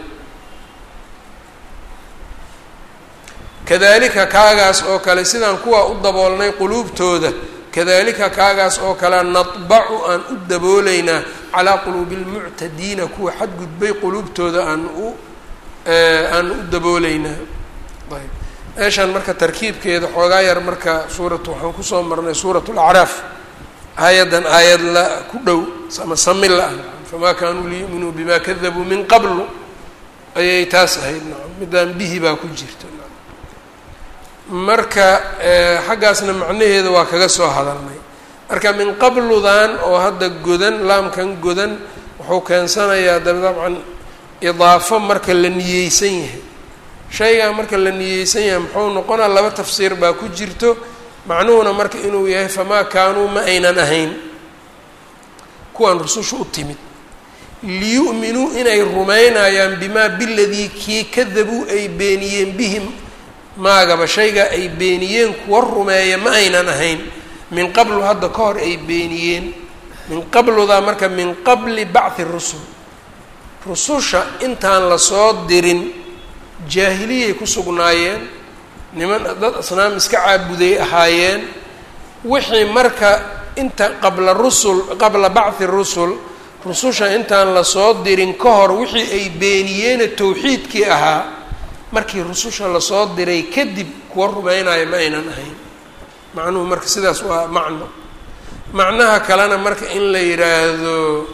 kadalika kaagaas oo kale sidaan kuwaa u daboolnay quluubtooda kadalika kaagaas oo kale nadbacu aan u dabooleynaa calaa quluubi lmuctadiina kuwa xadgudbay quluubtooda aan u aan u dabooleynaa ayb meeshaan marka tarkiibkeeda xoogaa yar marka suuratu waxaan kusoo marnay suurat lacraaf aayaddan aayad la ku dhow ama sami la-ah famaa kaanuu liyu'minuu bima kadabuu min qablu ayay taas ahayd nacam middaan bihi baa ku jirta marka xaggaasna macnaheeda waa kaga soo hadalnay marka min qabludan oo hadda godan laamkan godan wuxuu keensanayaa da dabcan idaafo marka la niyeysan yahay shaygaa marka la niyeysan yahay muxuu noqonaa laba tafsiir baa ku jirto macnuhuna marka inuu yahay famaa kaanuu ma aynan ahayn kuwaan rususha u timid liyu'minuu inay rumaynayaan bimaa biladii kii kadabuu ay beeniyeen bihim maagaba shaygaa ay beeniyeen kuwa rumeeya ma aynan ahayn min qablu hadda ka hor ay beeniyeen min qabludaa marka min qabli bacthi rusul rususha intaan lasoo dirin jaahiliyay ku sugnaayeen niman dad asnaam iska caabuday ahaayeen wixii marka inta qabla rusul qabla bacthi rusul rususha intaan lasoo dirin ka hor wixii ay beeniyeene tawxiidkii ahaa markii rususha lasoo diray kadib kuwa rumeynaya ma aynan ahayn macnuhu marka sidaas waa macno macnaha kalena marka in la yidhaahdo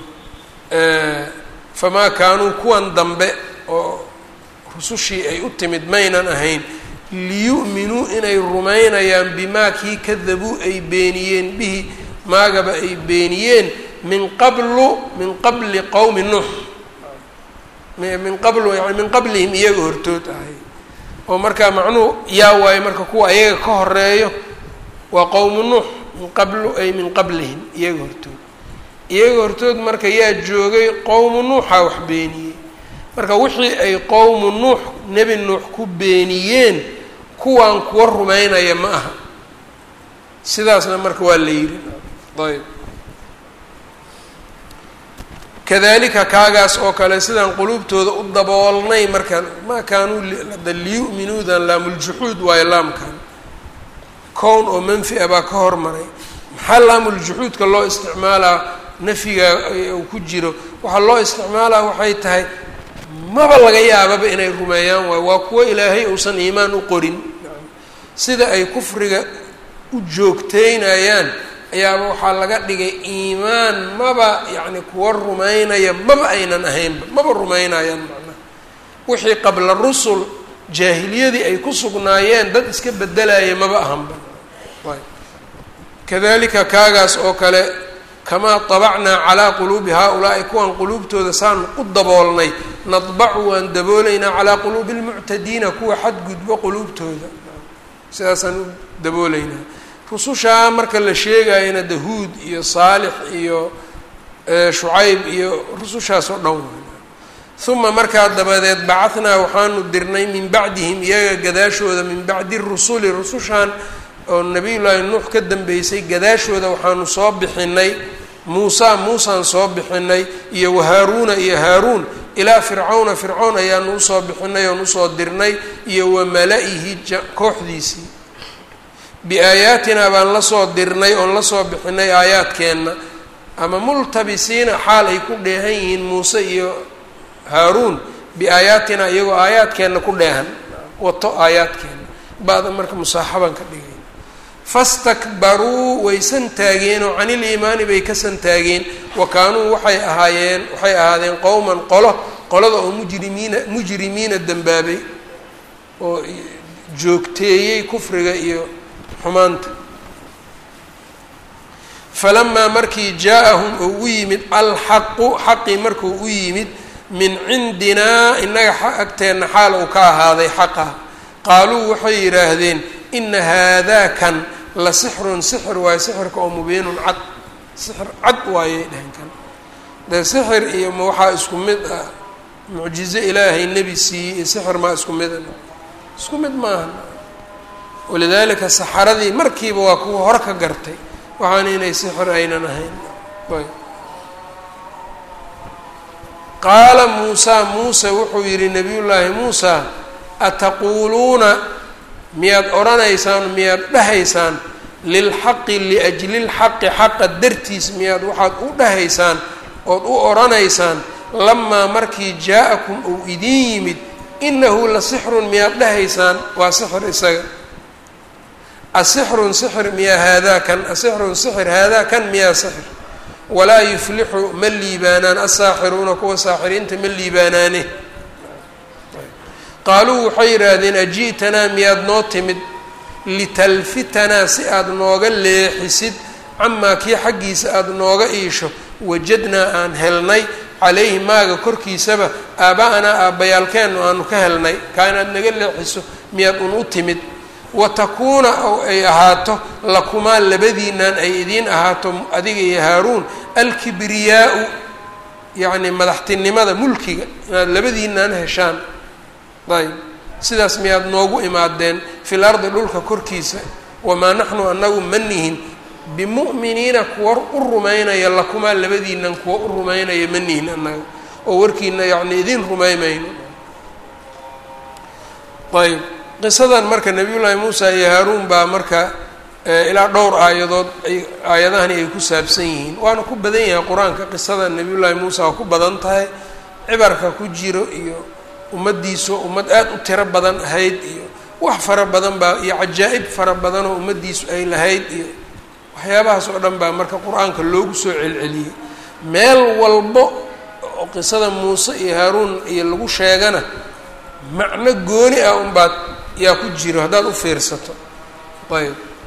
famaa kaanuu kuwan dambe oo rusushii ay u timid maynan ahayn liyu'minuu inay rumaynayaan bimaa kii kadabuu ay beeniyeen bihi maagaba ay beeniyeen min qablu min qabli qowmi nuux min qablu yani min qablihim iyaga hortood ahay oo markaa macnuhu yaa waayo marka kuwa iyaga ka horeeyo waa qowmu nuux min qablu ay min qablihim iyaga hortood iyaga hortood marka yaa joogay qowmu nuuxa wax beeniyey marka wixii ay qowmu nuux nebi nuux ku beeniyeen kuwaan kuwa rumaynaya ma aha sidaasna marka waa la yidhi ayb kadalika kaagaas oo kale sidaan quluubtooda u daboolnay marka maa kaanuu da liyu'minuudan laamuljuxuud waayo laamkan kown oo manfi a baa ka hormaray maxaa laamuljuxuudka loo isticmaalaa nafyiga uu ku jiro waxaa loo isticmaalaa waxay tahay maba laga yaababa inay rumeeyaan waayo waa kuwo ilaahay uusan iimaan u qorin sida ay kufriga u joogteynayaan ayaaba waxaa laga dhigay iimaan maba yacni kuwa rumaynaya maba aynan ahaynba maba rumaynayaan macnaha wixii qabla rusul jaahiliyadii ay ku sugnaayeen dad iska bedelaya maba ahanba kadalika kaagaas oo kale kamaa dabacnaa calaa quluubi haa-ulaa'i kuwan quluubtooda saan u daboolnay nadbacu waan daboolaynaa calaa quluubi lmuctadiina kuwa xadgudbo quluubtooda sidaasaan u daboolaynaa rusushaa marka la sheegayana dahuud iyo saalix iyo shucayb iyo rusushaas oo dhan uma markaa dabadeed bacanaa waxaanu dirnay min bacdihim iyaga gadaashooda min bacdi rusuli rusushan oo nabiyullaahi nuux ka dambeysay gadaashooda waxaanu soo bixinay muusa muusaan soo bixinay iyo wahaaruuna iyo haaruun ilaa fircawna fircown ayaanu usoo bixinay oon usoo dirnay iyo wamala-ihi kooxdiisii biaayaatinaa baan lasoo dirnay oon lasoo bixinay aayaadkeenna ama multabisiina xaal ay ku dheehan yihiin muuse iyo haaruun biaayaatina iyagoo aayaadkeenna ku dheehan wato aayaadkeenna ba-da marka musaaxaban ka dhigay fastakbaruu way santaageen oo canil iimaani bay ka santaageen wa kaanuu waxay ahaayeen waxay ahaadeen qowman qolo qolada oo mujrimiina mujrimiina dembaabay oo joogteeyey kufriga iyo xumaanta falamaa markii jaa-ahum oo u yimid alxaqu xaqii markuu u yimid min cindinaa innaga agteenna xaal uu ka ahaaday xaqa qaaluu waxay yidhaahdeen ina haadaakan la sixrun sixir waayo sixirka oo mubiinun cad sixir cad waayay dhehen kan dee sixir iyo ma waxaa isku mid ah mucjizo ilaahay nebi siiyey iyo sixir maa isku mid a isku mid maaha walidaalika saxaradii markiiba waa kuwa hore ka gartay waxaana inay sixir aynan ahayn ayb qaala muusaa muuse wuxuu yidhi nabiyullaahi muusa ataquuluuna miyaad odhanaysaan miyaad dhahaysaan lilxaqi liajli lxaqi xaqa dartiis miyaad waxaad u dhahaysaan ood u odhanaysaan lamaa markii jaa-akum uu idiin yimid inahu la sixrun miyaad dhahaysaan waa sixir isaga asixrun sixir miyaa haadaakan asixrun sixir haadaakan miyaa sixir walaa yuflixu ma liibaanaan asaaxiruuna kuwa saaxiriinta ma liibaanaane qaaluu waxay yidhaahdeen aji'tanaa miyaad noo timid litalfitanaa si aada nooga leexisid camaa kii xaggiisa aada nooga iisho wajadnaa aan helnay calayhi maaga korkiisaba aaba'anaa aabbayaalkeennu aanu ka helnay kaa inaad naga leexiso miyaad un u timid wa takuuna oo ay ahaato lakumaa labadiinaan ay idiin ahaato adiga iyo haaruun alkibriyaau yacni madaxtinimada mulkiga inaad labadiinaan heshaan ayb sidaas miyaad noogu imaadeen fil ardi dhulka korkiisa wamaa naxnu anagu ma nihin bimu'miniina kuwa u rumaynaya lakumaa labadiinan kuwa u rumaynaya ma nihin annaga oo warkiina yacni idiin rumaymayno ayb qisadan marka nabiyullaahi muusa iyo haaruun baa marka ilaa dhowr aayadood ay aayadahani ay ku saabsan yihiin waana ku badan yahay qur-aanka qisada nabiyullaahi muusa waa ku badan tahay cibarka ku jiro iyo ummaddiisu ummad aada u tiro badan ahayd iyo wax fara badan baa iyo cajaa'ib fara badan oo ummaddiisu ay lahayd iyo waxyaabahaas oo dhan baa marka qur-aanka loogu soo celceliyey meel walbo oo qisada muuse iyo haaruun iyo lagu sheegana macno gooni ah unbaad yaa ku jiro haddaad u fiirsato ayb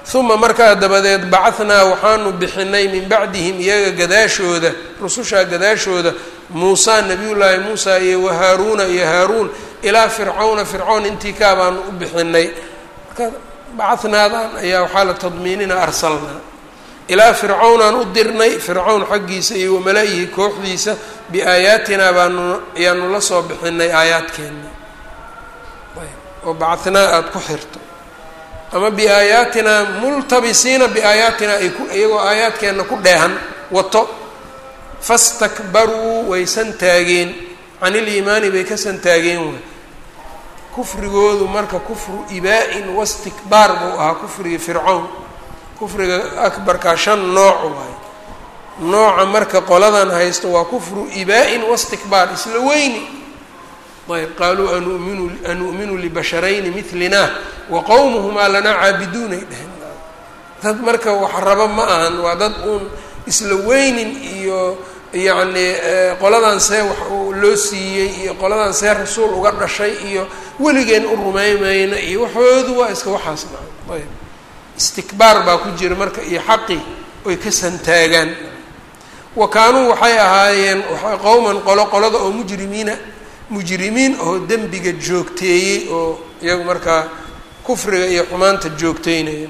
uma markaa dabadeed bacahnaa waxaanu bixinay min bacdihim iyaga gadaashooda rusushaa gadaashooda muusaa nabiyullaahi muusa iyo wahaaruuna iyo haaruun ilaa fircawna fircawn intii kaa baanu u bixinay marka bacanaadan ayaa waxaa la tadmiinina arsalnaa ilaa fircawnaan u dirnay fircawn xaggiisa iyo wamala-ihi kooxdiisa biaayaatinaa baanu ayaanu la soo bixinay aayaadkeena oo bacanaa aada ku xirto ama biaayaatinaa multabisiina biaayaatinaa ay ku iyagoo aayaadkeenna ku dheehan wato fastakbaruu way santaageen can iliimaani bay ka santaageen way kufrigoodu marka kufru ibaa-in wastikbaar buu ahaa kufrigii fircawn kufriga akbarkaa shan nooc waayo nooca marka qoladan haysto waa kufru ibaa-in wastikbaar isla weyni ayb qaaluu anuminu anu'minu libasharayni milina wa qowmuhumaa lanaa caabiduunay dheheen dad marka wax raba ma ahan waa dad uun isla weynin iyo yacni qoladan see wax loo siiyey iyo qoladan see rasuul uga dhashay iyo weligeen u rumaymayna iyo waxoodu waa iska waxaas maa ayb istikbaar baa ku jira marka iyo xaqi oy ka santaagaan wa kaanuu waxay ahaayeen qowman qolo qolada oo mujrimiina mujrimiin oo dembiga joogteeyey oo iyagu markaa kufriga iyo xumaanta joogteynaya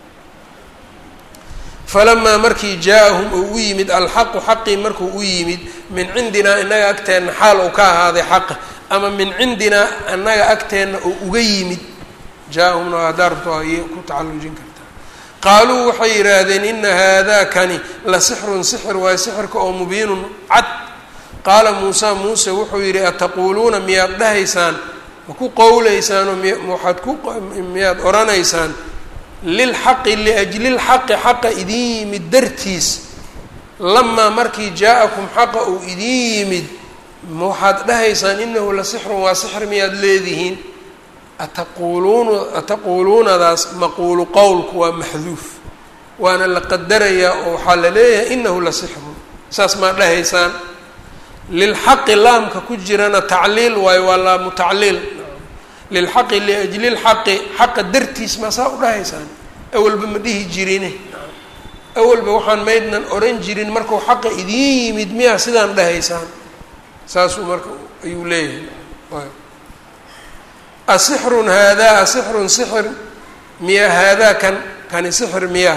falamaa markii jaa-ahum uu u yimid alxaqu xaqii markuu u yimid min cindinaa innaga agteenna xaal uu ka ahaaday xaqa ama min cindinaa annaga agteenna oo uga yimid jaa-ahumna haddaa rabto ay ku tacallujin kartaa qaaluu waxay yidhaahdeen ina haadakani la sixrun sixir waayo sixirka oo mubiinun cad qaala muusa muuse wuxuu yidhi ataquuluuna miyaad dhahaysaan ma ku qowleysaan oo mwaxaad ku miyaad odhanaysaan lilxaqi liajli lxaqi xaqa idin yimid dartiis lamaa markii jaa-akum xaqa uu idin yimid ma waxaad dhahaysaan inahu la sixrun waa sixir miyaad leedihiin ataquuluun ataquuluunadaas maquulu qowlku waa maxduuf waana la qadarayaa oo waxaa la leeyahay inahu la sixrun saas maa dhahaysaan lilxaqi laamka ku jirana tacliil waayo waa laamu tacliil lilxaqi liajli lxaqi xaqa dartiis maa saa u dhahaysaan awalba ma dhihi jirine awalba waxaan maydnan oran jirin markuu xaqa idiin yimid miyaa sidaan dhahaysaan saasuu marka ayuu leeyahay asixrun haadaa asixrun sixir miyaa haadaa kan kani sixir miyaa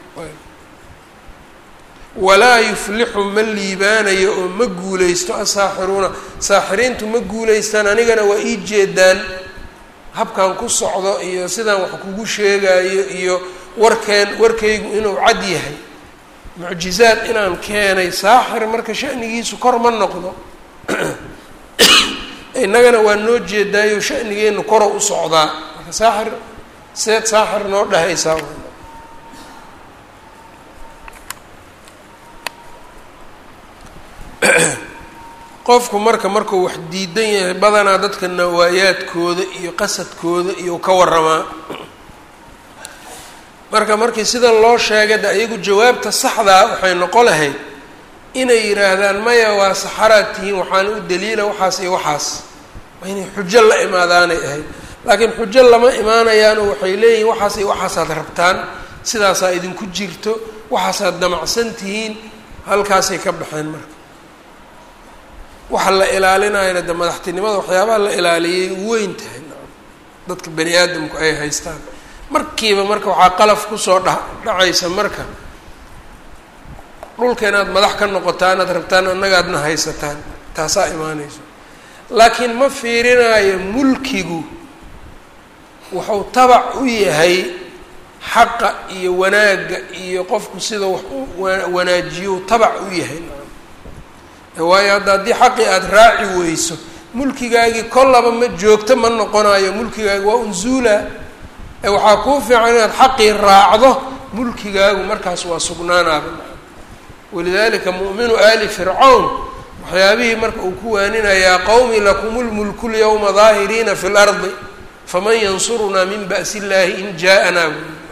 walaa yuflixu ma liibaanayo oo ma guulaysto asaaxiruuna saaxiriintu ma guulaystaan anigana waa ii jeedaan habkan ku socdo iyo sidaan wax kugu sheegayo iyo warkeen warkaygu inuu cad yahay mucjizaad inaan keenay saaxir marka shanigiisu kor ma noqdo innagana waa noo jeedaayo shanigeenu koro u socdaa marka saaxir seed saaxir noo dhahaysaa qofku marka markuu wax diidan yahay badanaa dadka nawaayaadkooda iyo qasadkooda iyo ka waramaa marka markii sidan loo sheegay de iyagu jawaabta saxdaa waxay noqon lahayd inay yidhaahdaan maya waa saxaraad tihiin waxaana u daliila waxaas iyo waxaas waa inay xujo la imaadaanay ahayd laakiin xujo lama imaanayaanoo waxay leeyihin waxaas iyo waxaasaad rabtaan sidaasaa idinku jirto waxaasaad damacsan tihiin halkaasay ka baxeen marka waxa la ilaalinayana de madaxtinimada waxyaabaha la ilaaliyay weyn tahay dadka bani aadamku ay haystaan markiiba marka waxaa qalaf kusoo dha dhacaysa marka dhulka inaad madax ka noqotaan aad rabtaan annagaadna haysataan taasaa imaanayso laakiin ma fiirinayo mulkigu wuxuu tabac u yahay xaqa iyo wanaagga iyo qofku sida wax u wanaajiyo tabac u yahay waayo hadda haddii xaqii aada raaci weyso mulkigaagii kollaba ma joogto ma noqonayo mulkigaagi waa unzuula ee waxaa kuu fiican inaad xaqii raacdo mulkigaagu markaas waa sugnaanaaba walidalika mu'minu aali fircawn waxyaabihii marka uu ku waaninayaa qowmi lakum lmulku lyawma daahiriina fi lardi faman yansurunaa min ba'si illaahi in jaa-anaa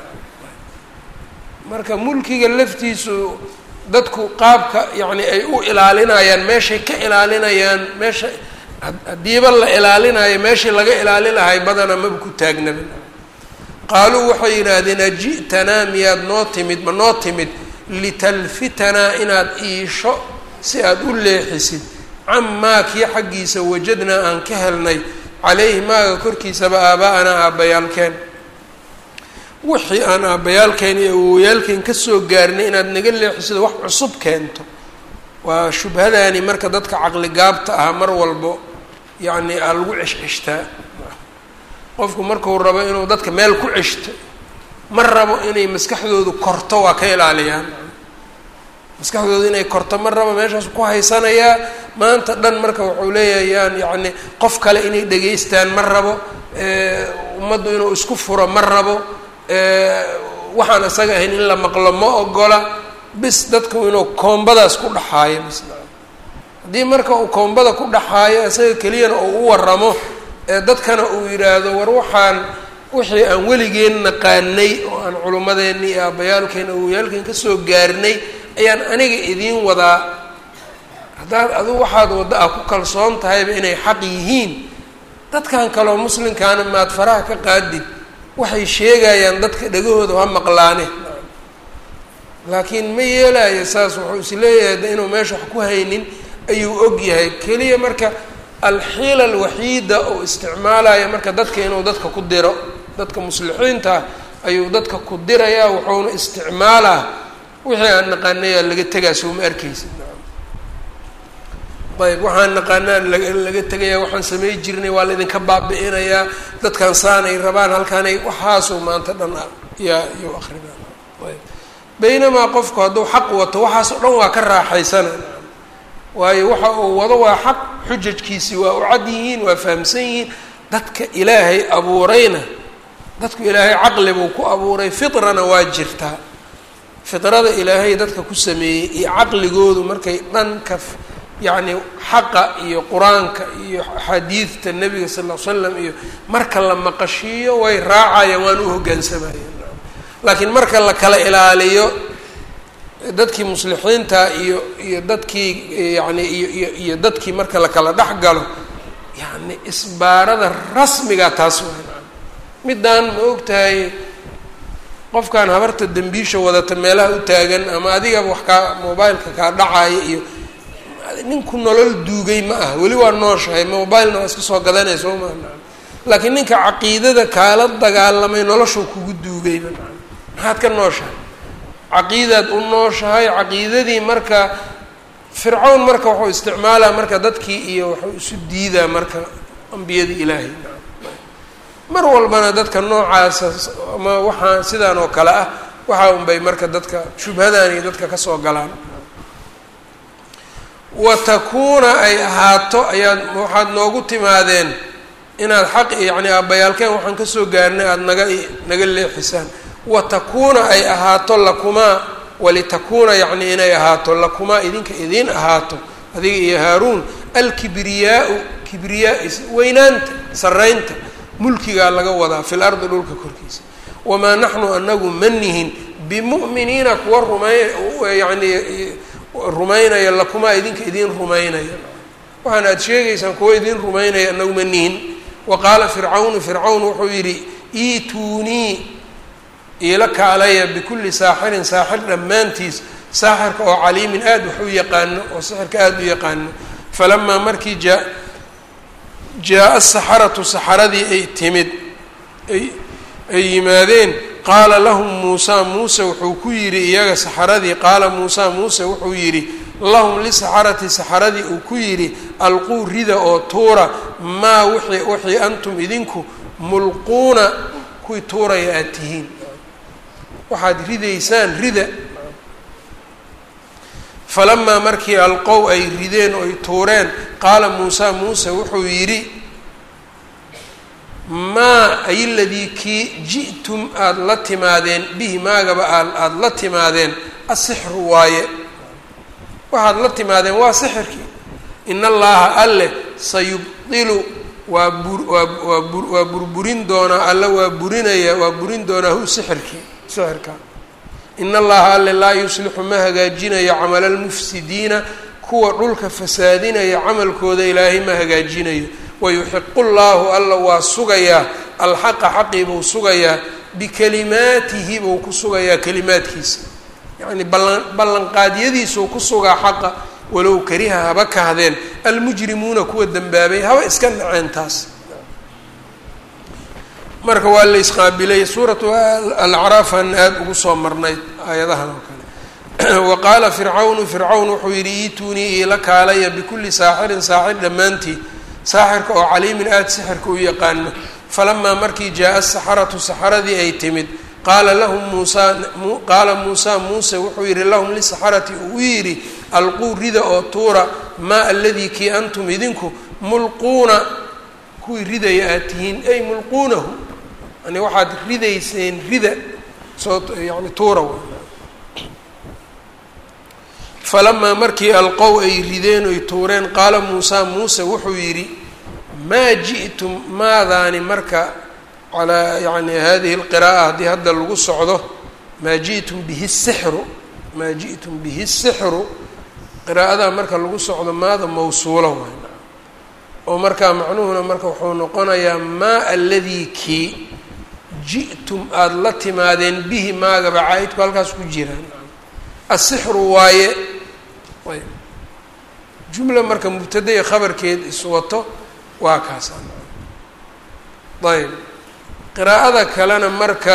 marka mulkiga laftiisu dadku qaabka yacni ay u ilaalinayaan meeshay ka ilaalinayaan meesha haddiiba la ilaalinayo meeshii laga ilaali lahay badana maba ku taagnaba qaaluu waxay yidhaahdeen aji'tanaa miyaad noo timid ma noo timid litalfitanaa inaad iisho si aada u leexisid camaa kii xaggiisa wajadnaa aan ka helnay calayhi maaga korkiisaba aaba'anaa aabbayaalkeen wixii aan aabbayaalkeen iyo awowyaalkeen kasoo gaarnay inaad naga leexisido wax cusub keento waa shubhadaani marka dadka caqli gaabta ah mar walbo yacni aa lagu ceshceshtaa qofku marku rabo inuu dadka meel ku ceshto ma rabo inay maskaxdoodu korto waa ka ilaaliyaan maskaxdoodu inay korto ma rabo meeshaas ku haysanayaa maanta dhan marka wuxuu leeyayaan yacni qof kale inay dhegaystaan ma rabo ummaddu inuu isku furo ma rabo waxaan isaga ahayn in la maqlo ma ogola bis dadku inuu koombadaas ku dhaxaayo bis haddii marka uu koombada ku dhaxaayo isaga keliyana uu u waramo dadkana uu yidhaahdo war waxaan wixii aan weligeen naqaanay oo aan culummadeenni iyo aabbayaalkeen awoyaalkeen kasoo gaarnay ayaan aniga idiin wadaa haddaad adigu waxaad wadda ah ku kalsoon tahayba inay xaq yihiin dadkan kaleo muslimkaana maad faraha ka qaadid waxay sheegayaan dadka dhagahooda ha maqlaane laakiin ma yeelayo saas wuxuu is leeyahay de inuu meesha wax ku haynin ayuu og yahay keliya marka alxiila alwaxiida oo isticmaalaya marka dadka inuu dadka ku diro dadka muslixiinta ayuu dadka ku dirayaa wuxuuna isticmaalaa wixii aan naqaanayaa laga tegaa sooma arkaysa ayb waxaan naqaanaa laga tegaya waxaan samay jirnay waa laydinka baabi-inayaa dadkan saanay rabaan halkaanay waxaasuu maanta dhan yaa iyuu akrinaa ayb baynamaa qofku hadduu xaq wato waxaas oo dhan waa ka raaxaysana waayo waxa uu wado waa xaq xujajkiisi waa u cad yihiin waa fahamsan yihiin dadka ilaahay abuurayna dadku ilaahay caqli buu ku abuuray fitrana waa jirtaa fitrada ilaahay dadka ku sameeyey iyo caqligoodu markay dhanka yacni xaqa iyo qur-aanka iyo axaadiidta nebiga sal ll ly slam iyo marka la maqashiiyo way raacayaan waan u hoggaansamayeen laakiin marka la kala ilaaliyo dadkii muslixiinta iyo iyo dadkii yacni iyo iyo iyo dadkii marka la kala dhex galo yacni isbaarada rasmiga taas waa middaan ma og tahay qofkan habarta dembiisha wadata meelaha u taagan ama adigaba wax kaa mobileka kaa dhacaya iyo ninku nolol duugay ma ah weli waa nooshahay mobilena waa iska soo gadanaya soo maa laakiin ninka caqiidada kaala dagaalamay noloshuu kugu duugayba maxaad ka nooshahay caqiidaad u nooshahay caqiidadii marka fircawn marka wuxuu isticmaalaa marka dadkii iyo waxuu isu diidaa marka ambiyada ilaahay mar walbana dadka noocaasa ama waxaa sidaan oo kale ah waxaa unbay marka dadka shubhadan iyo dadka kasoo galaan wa takuuna ay ahaato ayaad waxaad noogu timaadeen inaad xaq yacni aabbayaalkeen waxaan kasoo gaarnay aada naga naga leexisaan wa takuuna ay ahaato lakumaa walitakuuna yacni inay ahaato lakumaa idinka idiin ahaato adiga iyo haaruun alkibriyaau kibriyaa weynaanta saraynta mulkigaa laga wadaa fil ardi dhulka korkiisa wamaa naxnu anagu ma nihin bimu'miniina kuwa rumay yacni rumaynaya lakumaa idinka idiin rumaynaya waxaan aada sheegaysaan kuwa idiin rumaynaya anagu ma nihin wa qaala fircawnu fircawn wuxuu yidhi iituunii iila kaalaya bikulli saaxirin saaxir dhammaantiis saaxirka oo caliimin aada wax u yaqaano oo sixirka aada u yaqaano falamaa markii jaa jaa-a saxaratu saxaradii ay timid ay ay yimaadeen qaala lahum muusaa muuse wuxuu ku yidhi iyaga saxaradii qaala muusaa muuse wuxuu yidhi lahum lisaxarati saxaradii uu ku yidhi alquu rida oo tuura maa wixii wixii antum idinku mulquuna kuwii tuuraya aada tihiin waxaad ridaysaan rida falamaa markii alqow ay rideen oo ay tuureen qaala muusaa muuse wuxuu yidhi maa ay ladii kii ji'tum aada la timaadeen bihi maagaba aada la timaadeen asixru waaye waxaad la timaadeen waa sixirkii in allaha alle sayubdilu waa bur waa waa bur waa burburin doonaa alle waa burinaya waa burin doonaa hu sixirkii sixirka in allaha alle laa yuslixu ma hagaajinayo camala almufsidiina kuwa dhulka fasaadinaya camalkooda ilaahay ma hagaajinayo wayuxiqu llaahu alla waa sugayaa alxaqa xaqii buu sugayaa bikalimaatihi buu ku sugayaa kalimaadkiisa yacni ballan ballanqaadyadiisuu ku sugaa xaqa walow kariha haba kahdeen almujrimuuna kuwa dembaabay haba iska naceen taas marka waa la isqaabilay suuratu alacraafan aada ugu soo marnayd aayadahan oo kale wa qaala fircawnu fircawn wuxuu yidhi iituunii iila kaalaya bikulli saaxirin saaxir dhammaantii saaxirka oo caliimin aada sixirka u yaqaano falamaa markii jaa-a asaxaratu saxaradii ay timid qaala lahum muusaa qaala muusaa muuse wuxuu yidhi lahum lisaxarati uu yidhi alquu rida oo tuura maa aladii kii antum idinku mulquuna kuwii ridaya aad tihiin ay mulquunahu yani waxaad ridayseen rida soo yani tuura falamaa markii alqow ay rideen oy tuureen qaala muusaa muuse wuxuu yidhi maa ji'tum maadaani marka calaa yani hadihi lqira'a haddii hadda lagu socdo maa ji'tum bihi sixru maa ji'tum bihi sixru qiraa'adaa marka lagu socdo maada mawsuula waay oo markaa macnuhuna marka wuxuu noqonayaa maa aladii kii ji'tum aada la timaadeen bihi maagaba caa-idku halkaas ku jiraan asixru waaye ayb jumla marka mubtada iyo khabarkeed iswato waa kaasa ayb qiraa'ada kalena marka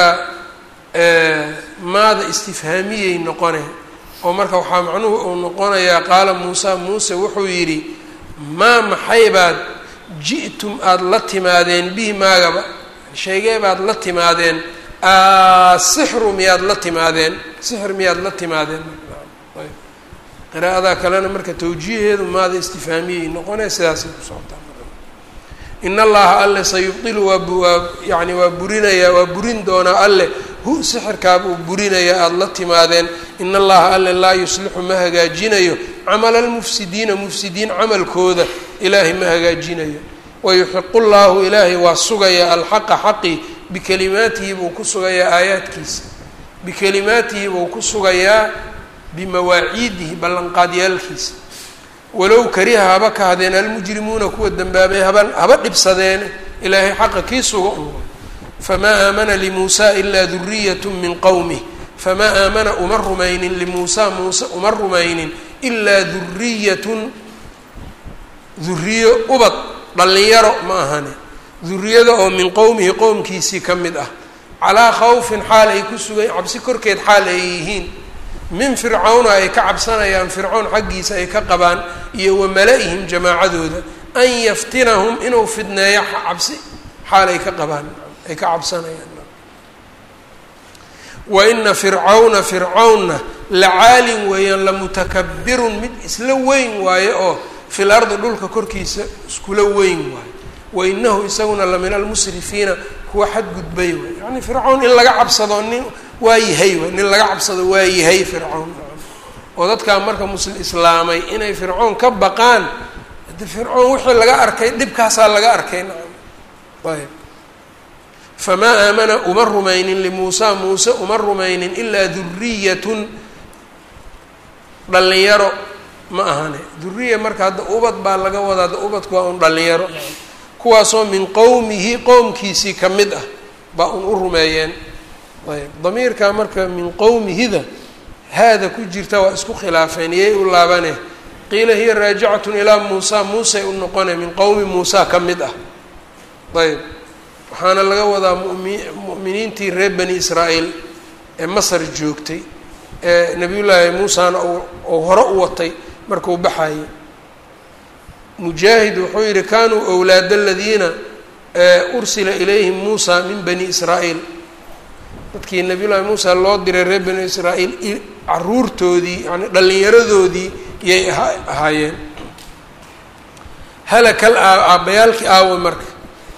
maada istifhaamiyey noqone oo marka waxaa macnuhu uu noqonayaa qaala muusa muuse wuxuu yidhi maa maxay baad ji'tum aada la timaadeen bihi maagaba sheegee baad la timaadeen asixru miyaad la timaadeen sixir miyaad la timaadeen qiraa'ada kalena marka tawjiiheedu maada istifhaamiyey noqonee sidaasay ku socotaa in allaha alle sayubdilu waa waa yani waa burinayaa waa burin doonaa alle hu sixirkaaba uu burinayaa aada la timaadeen in allaha alle laa yuslixu ma hagaajinayo camala almufsidiina mufsidiin camalkooda ilaahay ma hagaajinayo wayuxiqu llaahu ilaahay waa sugayaa alxaqa xaqi bikalimaatihi buu ku sugayaa aayaadkiisa bikalimaatihi buu ku sugayaa bimawaaciidihi ballanqaadyaalkiisa walow kariha haba kahdeen almujrimuuna kuwa dembaabay haba haba dhibsadeene ilaahay xaqa kii suga un famaa aamana limuusa ilaa duriyatu min qowmih famaa aamana uma rumaynin limuusa muuse uma rumaynin ilaa duriyatun duriyo ubad dhallinyaro ma ahane duriyada oo min qowmihi qowmkiisii ka mid ah calaa khawfin xaal ay ku sugan cabsi korkeed xaal ay yihiin min fircawna ay ka cabsanayaan fircown xaggiisa ay ka qabaan iyo wa mala-ihim jamaacadooda an yaftinahum inuu fidneeyo cabsi xaal ay ka qabaan ay ka cabsanayaan wa ina fircawna fircawnna lacaalin weeyaan lamutakabirun mid isla weyn waaye oo fil ardi dhulka korkiisa iskula weyn waayo wa inahu isaguna la min almusrifiina kuwa xadgudbay waay yani fircawn in laga cabsado nin waa yahay waay nin laga cabsado waa yahay fircawn oo dadkaa marka muslim islaamay inay fircoon ka baqaan hade fircoon wixii laga arkay dhibkaasaa laga arkay nacam ayb famaa aamana uma rumaynin limuusa muuse uma rumaynin ilaa duriyatun dhallinyaro ma ahane duriya marka hadda ubad baa laga wadaa hadda ubadku waa un dhallinyaro kuwaasoo min qowmihi qowmkiisii ka mid ah baa un u rumeeyeen ayb damiirkaa marka min qowmihida haada ku jirta waa isku khilaafeen iyay u laabane qiila hiya raajicatun ilaa muusa muusay u noqone min qowmi muusa ka mid ah ayb waxaana laga wadaa mumi mu'miniintii reer bani israa'iil ee masar joogtay ee nabiyullaahi muusana uu hore u watay markuu baxayay mujaahid wuxuu yihi kanuu owlaad aladiina ursila ilayhim muusa min bani israa'iil dadkii nabiyullaahi muusa loo diray reer bani israa'iil caruurtoodii yani dhallinyaradoodii yay ahaayeen halakal aabbayaalkii aawa marka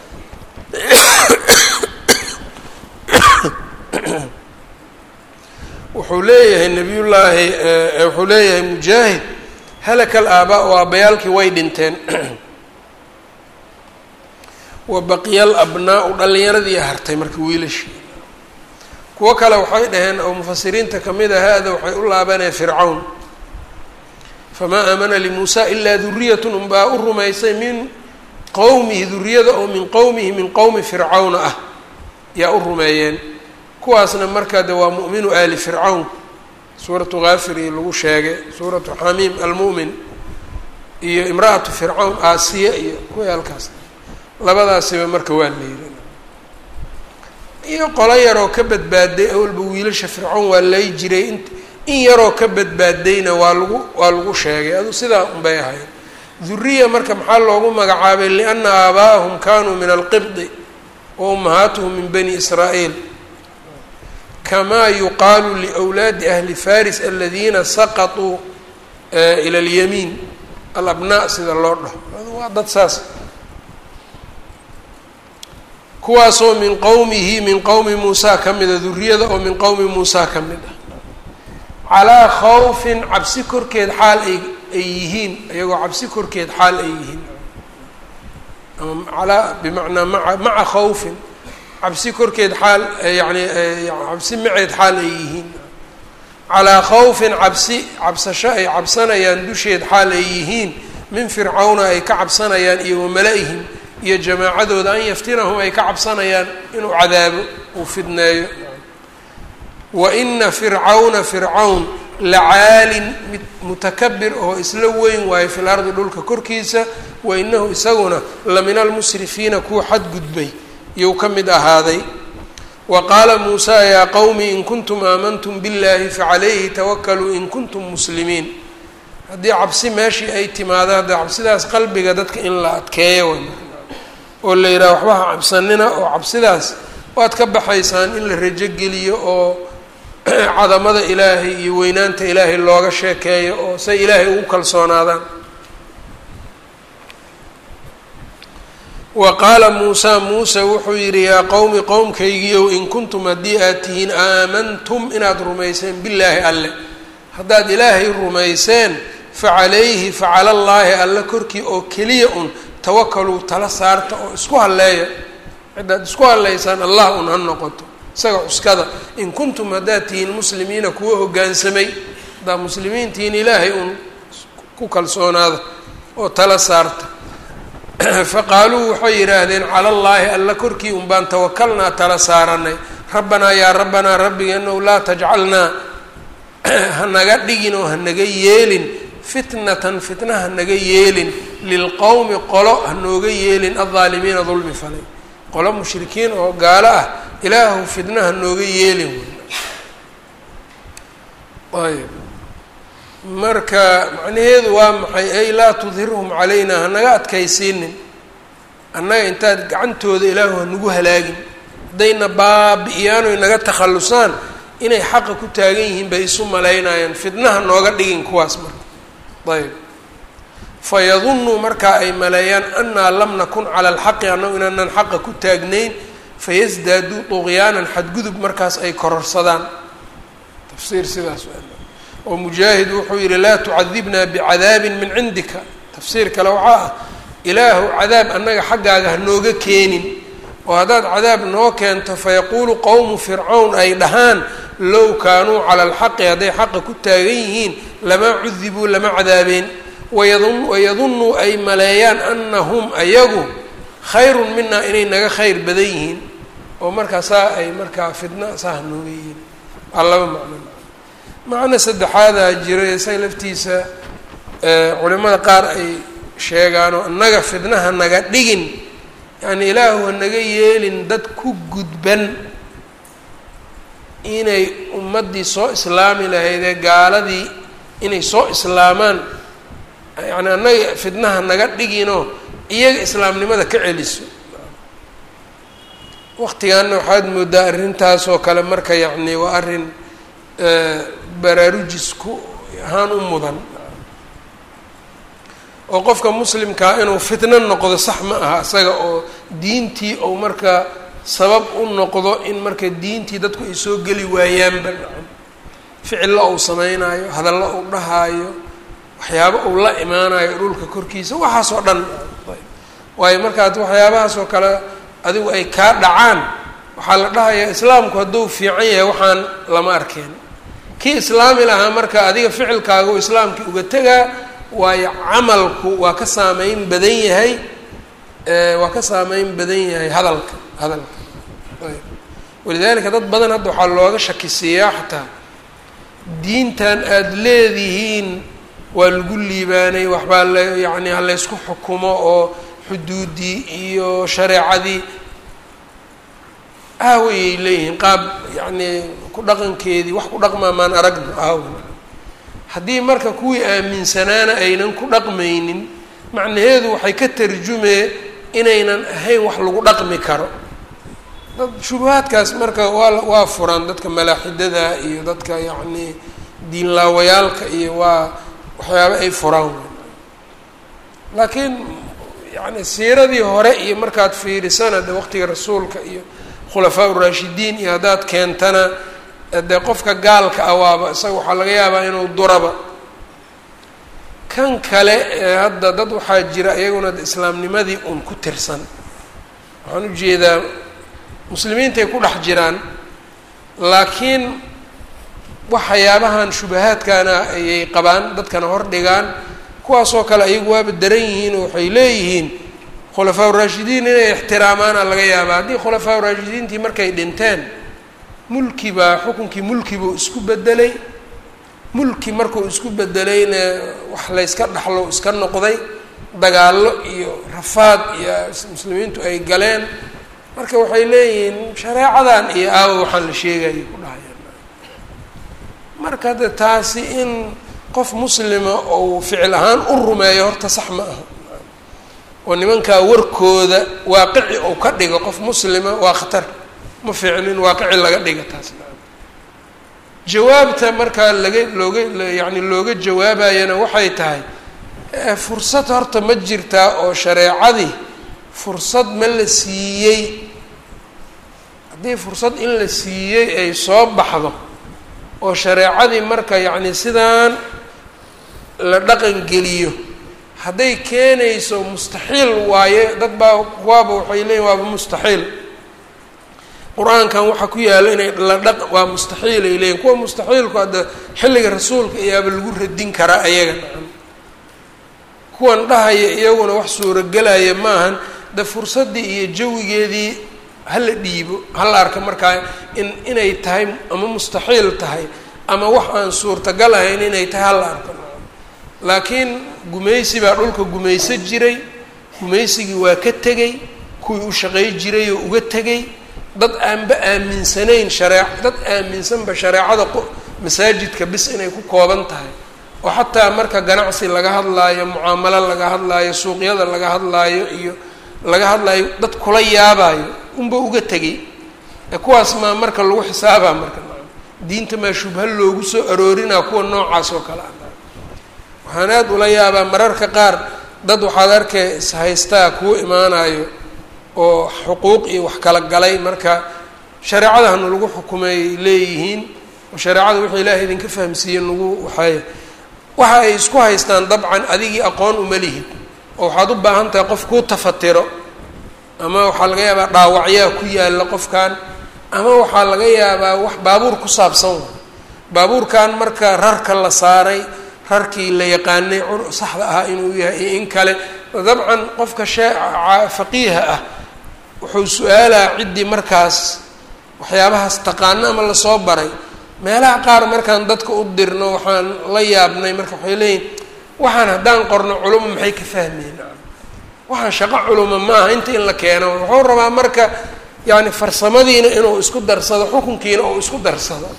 wuxuu leeyahay nabiyullaahi wuxuu leeyahay mujaahid halaka alaabaa oo aabbayaalkii way dhinteen wa baqiya alabnaau dhallinyaradii hartay marka wiilashii kuwo kale waxay dhaheen oo mufasiriinta kamid a haada waxay u laabaneen fircawn famaa aamana limuusa ilaa duriyatun unbaa u rumaysay min qowmihi duriyada oo min qowmihi min qowmi fircawna ah yaa u rumeeyeen kuwaasna marka de waa mu'minu aali fircawn suuratu haafiri lagu sheegay suuratu xamiim almu'min iyo imra'atu fircawn aasiya iyo kuwii halkaas labadaasiba marka waa leeyihi iyo qolo yaroo ka badbaaday awalba wiilasha fircown waa lay jiray in in yaroo ka badbaadayna waa lagu waa lagu sheegay adu sidaa unbay ahayd duriya marka maxaa loogu magacaabay liana aabaa'ahum kanuu min alqibdi wa ummahaatuhum min bani israa'iil kamaa yuqaalu liwlaadi ahli faris aladiina saqatuu ila alyamiin alabnaa sida loo dhaho waa dad saas kuwaasoo min qowmihi min qowmi muusaa ka mida duriyada oo min qowmi muusaa ka mid ah calaa khawfin cabsi korkeed xaal ay ay yihiin iyagoo cabsi korkeed xaal ay yihiin ama alaa bimacnaa maa maca khawfin cabsi korkeed xaal yani cabsi maceed xaal ay yihiin calaa khawfin cabsi cabsasho ay cabsanayaan dusheed xaal ay yihiin min fircawna ay ka cabsanayaan iyo wamala-ihim iyo jamaacadooda an yaftinahum ay ka cabsanayaan inuu cadaabo uu fidneeyo wa ina fircawna fircawn lacaalin mid mutakabir oo isla weyn waayo fil ardi dhulka korkiisa wa inahu isaguna la min almusrifiina kuwa xadgudbay iyou ka mid ahaaday wa qaala muusaa yaa qowmi in kuntum aamantum biاllahi facalayhi tawakaluu in kuntum muslimiin haddii cabsi meeshii ay timaado hadda cabsidaas qalbiga dadka in la adkeeyo way oo la yidhaha waxba ha cabsanina oo cabsidaas waad ka baxaysaan in la rajo geliyo oo cadamada ilaahay iyo weynaanta ilaahay looga sheekeeyo oo say ilaahay ugu kalsoonaadaan wa qaala muusaa muuse wuxuu yidhi yaa qowmi qowmkaygiiow in kuntum haddii aad tihiin aamantum inaad rumayseen billaahi alle haddaad ilaahay rumayseen facalayhi facala allaahi alle korkii oo keliya un tawakaluu tala saarta oo isku halleeya ciddaad isku halleysaan allah un ha noqoto isaga cuskada in kuntum haddaad tihiin muslimiina kuwa hoggaansamay haddaad muslimiin tihiin ilaahay uun ku kalsoonaada oo tala saarta faqaaluu waxay yidhaahdeen cala allaahi alla korkii un baan tawakalnaa tala saaranay rabbanaa yaa rabbanaa rabbigeenow laa tajcalnaa hanaga dhigin oo hanaga yeelin fitnatan fitna hanaga yeelin lilqowmi qolo hanooga yeelin aldaalimiina dulmi falay qolo mushrikiin oo gaalo ah ilaahu fitna hanooga yeelin ayb marka macnaheedu waa maxay ay laa tudhirhum calayna hanaga adkaysiinin annaga intaad gacantooda ilaahu hanagu halaagin haddayna baabi-iyaan oy naga takhallusaan inay xaqa ku taagan yihiin bay isu malaynayaan fitnaha nooga dhigin kuwaas marka ayb fayadunuu markaa ay maleeyaan annaa lam nakun cala alxaqi annagu inaanaan xaqa ku taagnayn fayasdaaduu duqyaanan xadgudub markaas ay kororsadaan tafsiir sidaas oo mujaahid wuxuu yihi laa tucadibnaa bicadaabin min cindika tafsiir kale waxaa ah ilaahu cadaab annaga xaggaaga hanooga keenin oo haddaad cadaab noo keento fayaquulu qowmu fircawn ay dhahaan low kaanuu cala alxaqi hadday xaqa ku taagan yihiin lamaa cudibuu lama cadaabeen wayadun wayadunuu ay maleeyaan anahum ayagu khayrun minaa inay naga khayr badan yihiin oo markaa saa ay markaa fidna saa hanooga yihiin waa laba macno macno saddexaadaa jira isaga laftiisa culimada qaar ay sheegaanoo annaga fidnaha naga dhigin yacni ilaahu hanaga yeelin dad ku gudban inay ummaddii soo islaami lahaydee gaaladii inay soo islaamaan yacni annaga fidnaha naga dhiginoo iyaga islaamnimada ka celiso waqtigaana waxaad moodaa arrintaasoo kale marka yacni waa arrin baraarujis ku ahaan u mudan oo qofka muslimkaa inuu fitno noqdo sax ma aha isaga oo diintii ou marka sabab u noqdo in marka diintii dadku ay soo geli waayaanba ficillo uu sameynaayo hadallo uu dhahaayo waxyaabo uu la imaanayo dhulka korkiisa waxaasoo dhan waayo markaad waxyaabahaasoo kale adigu ay kaa dhacaan waxaa la dhahayaa islaamku hadduu fiican yahay waxaan lama arkeen kii islaami lahaa marka adiga ficilkaaga u islaamkii uga tegaa waayo camalku waa ka saameyn badan yahay waa ka saameyn badan yahay hadalka hadalka walidaalika dad badan hadda waxaa looga shakisiiyaa xataa diintan aada leedihiin waa lagu liibaanay waxbaa la yacni ha laysku xukumo oo xuduudii iyo shareecadii aawayay leeyihiin qaab yacnii ku dhaqankeedii wax ku dhaqmaa maan aragno aawan haddii marka kuwii aaminsanaana aynan ku dhaqmaynin macnaheedu waxay ka tarjumee inaynan ahayn wax lagu dhaqmi karo dad shubahaadkaas marka waa waa furaan dadka malaaxidada iyo dadka yacnii diinlaawayaalka iyo waa waxyaaba ay furaan laakiin yani siiradii hore iyo markaad fiirisana de waqtiga rasuulka iyo khulafaa uraashidiin iyo haddaad keentana dee qofka gaalka ah waaba isaga waxaa laga yaabaa inuu duraba kan kale ee hadda dad waxaa jira iyaguna islaamnimadii un ku tirsan waxaan ujeedaa muslimiintay ku dhex jiraan laakiin waxyaabahan shubahaadkana ayay qabaan dadkana hor dhigaan kuwaasoo kale ayagu waaba daran yihiin oo waxay leeyihiin khulafaa uraashidiin inay ixtiraamaana laga yaabaa haddii khulafaa uraashidiintii markay dhinteen mulki baa xukunkii mulki buu isku bedelay mulki markuu isku bedelayna wax layska dhaxlo iska noqday dagaallo iyo rafaad iyo muslimiintu ay galeen marka waxay leeyihiin shareecadan iyo aawo waxaan la sheegaya ku dhahayaan marka de taasi in qof muslima ou ficil ahaan u rumeeyo horta sax ma aha oo nimankaa warkooda waaqici ou ka dhigo qof muslima waa khatar ma fiicnin waaqici laga dhiga taas jawaabta markaa laga looga yacni looga jawaabayana waxay tahay fursad horta ma jirtaa oo shareecadii fursad ma la siiyey haddii fursad in la siiyey ay soo baxdo oo shareecadii marka yacni sidaan la dhaqangeliyo hadday keenayso mustaxiil waaye dad baa kuwaaba waxay leeyihin waaba mustaxiil qur-aankan waxaa ku yaalla inay la dhaq waa mustaxiil ay leeyihin kuwa mustaxiilku hadda xilliga rasuulka iyaaba lagu radin karaa ayaga nacam kuwan dhahaya iyaguna wax suurogelaya maahan de fursaddii iyo jawigeedii hala dhiibo hala arka markaa in inay tahay ama mustaxiil tahay ama wax aan suurtagal ahayn inay tahay hala arko laakiin gumaysi baa dhulka gumayso jiray gumaysigii waa ka tegey kuwii u shaqay jiray oo uga tegey dad aanba aaminsanayn shareec dad aaminsanba shareecada masaajidka bis inay ku kooban tahay oo xataa marka ganacsi laga hadlaayo mucaamalo laga hadlaayo suuqyada laga hadlaayo iyo laga hadlaayo dad kula yaabaayo unba uga tegey ee kuwaas maa marka lagu xisaabaa marka diinta maa shubha loogu soo aroorinaa kuwa noocaas oo kale ah waxaan aada ula yaabaa mararka qaar dad waxaad arkay ishaystaa kuwa imaanayo oo xuquuq iyo wax kala galay marka shareecada hanu lagu xukumay leeyihiin oo shareecada wuxuu ilaahay idinka fahamsiiye nagu waxay waxa ay isku haystaan dabcan adigii aqoon uma lihid oo waxaad u baahan tahay qof kuu tafatiro ama waxaa laga yaabaa dhaawacyaa ku yaalla qofkan ama waxaa laga yaabaa wax baabuur ku saabsan wa baabuurkan marka rarka la saaray rarkii la yaqaanay saxda ahaa inuu yahay iyo in kale dabcan qofka shee faqiiha ah wuxuu su-aalaa ciddii markaas waxyaabahaas taqaano ama lasoo baray meelaha qaar markaan dadka u dirno waxaan la yaabnay marka waxay leeyihin waxaan haddaan qorno culuma maxay ka fahmeen waxaan shaqo culuma maaha inta in la keeno wuxuu rabaa marka yani farsamadiina inuu isku darsado xukunkiina uu isku darsado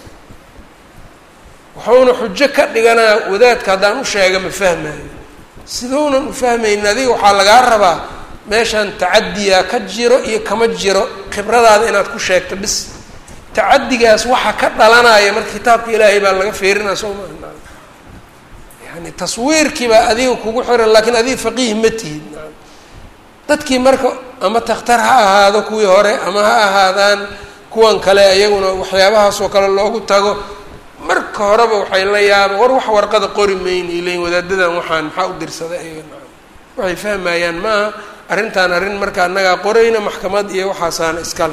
wuxuuna xujo ka dhiganaa wadaadka haddaan u sheega ma fahmayo siduunan u fahmaynin adiga waxaa lagaa rabaa meeshaan tacadiyaa ka jiro iyo kama jiro khibradaada inaad ku sheegto bis tacadigaas waxa ka dhalanaya marka kitaabka ilaahay baa laga feerinaa soo maa yani taswiirkiibaa adiga kugu xiran laakiin adiga faqiih ma tihid dadkii marka ama takhtar ha ahaado kuwii hore ama ha ahaadaan kuwan kale iyaguna waxyaabahaasoo kale loogu tago marka horeba waxay la yaaba war wax warqada qori mayna ileyin wadaadadan waxaan maxaa u dirsaday iyaga waxay fahmayaan maaha arrintan arrin marka annagaa qorayna maxkamad iyo waxaasaana iskale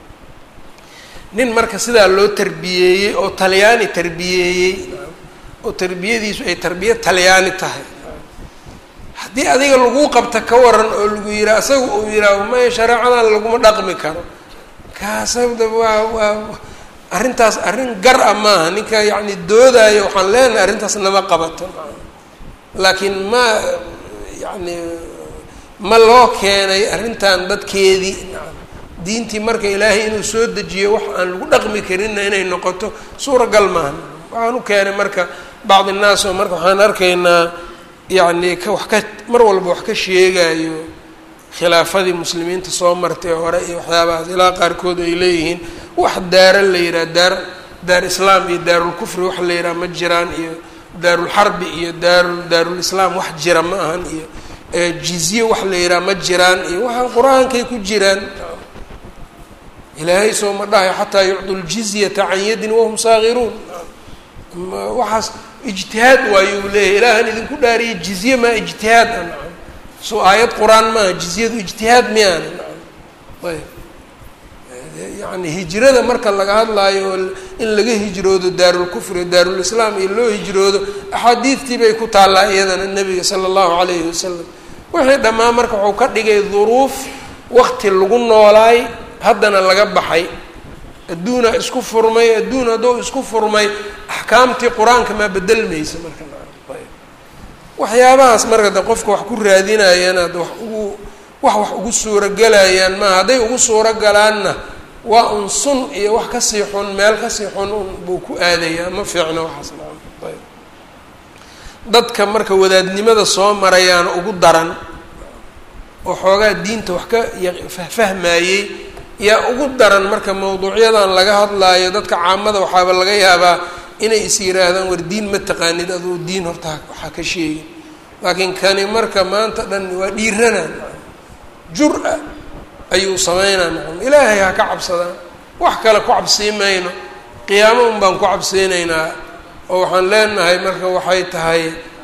nin marka sidaa loo tarbiyeeyey oo talyaani tarbiyeeyey oo tarbiyadiisu ay tarbiya talyaani tahay haddii adiga lagu qabta ka waran oo lagu yihaa isaga uu yihaaho maya shareecadan laguma dhaqmi karo kaasada waa waa arrintaas arrin gar a maaha ninka yacni doodaayo waxaan leenahay arrintaas nama qabato laakiin ma yacni ma loo keenay arrintan dadkeedii diintii marka ilaahay inuu soo dejiyo wax aan lagu dhaqmi karinna inay noqoto suuragal maaha waxaan u keenay marka bacdi innaas oo marka waxaan arkaynaa yacni ka wax ka mar walba wax ka sheegayo khilaafadii muslimiinta soo martay hore iyo waxyaabahaas ilaa qaarkood ay leeyihiin wax daara la yidhaha daar daar islaam iyo daarulkufri wax la yidhaha ma jiraan iyo daarulxarbi iyo daaru daarulislaam wax jira ma ahan iyo jizye wax la yidhaha ma jiraan iyo waxaa qur-aankay ku jiraan ilaahay soo ma dhahayo xataa yucdu ljizyata can yadin wahum saagiruun waxaas ijtihaad waayuu leeyahy ilaahan idinku dhaariya jizye maa ijtihaad a nacam soo aayad qur-aan maaha jizyadu ijtihaad miyaana nacam ayb yacni hijrada marka laga hadlaayo oo in laga hijroodo daarulkufri daarulislaam iyo loo hijroodo axaadiidtii bay ku taallaa iyadana nebiga sala allahu calayhi wasalam wixii dhammaan marka wuxuu ka dhigay duruuf wakti lagu noolaay haddana laga baxay adduuna isku furmay adduun hadduu isku furmay axkaamtii qur-aanka maa bedelmaysa marka waxyaabahaas marka de qofka wax ku raadinayaan ad wax ugu wax wax ugu suurogelayaan maaha hadday ugu suuro galaanna waa un sun iyo wax kasii xun meel kasii xun un buu ku aadayaa ma fiicno waxaas naam ayb dadka marka wadaadnimada soo marayaana ugu daran oo xoogaa diinta wax ka fahfahmayey yaa ugu daran marka mawduucyadan laga hadlaayo dadka caamada waxaaba laga yaabaa inay is yiraahdaan war diin ma taqaanid aduu diin horta waxaa ka sheegin laakiin kani marka maanta dhan waa dhiiranaan jur-a ayuu sameynaa nacam ilaahay ha ka cabsadaan wax kale ku cabsii mayno qiyaamo un baan ku cabseynaynaa oo waxaan leenahay marka waxay tahay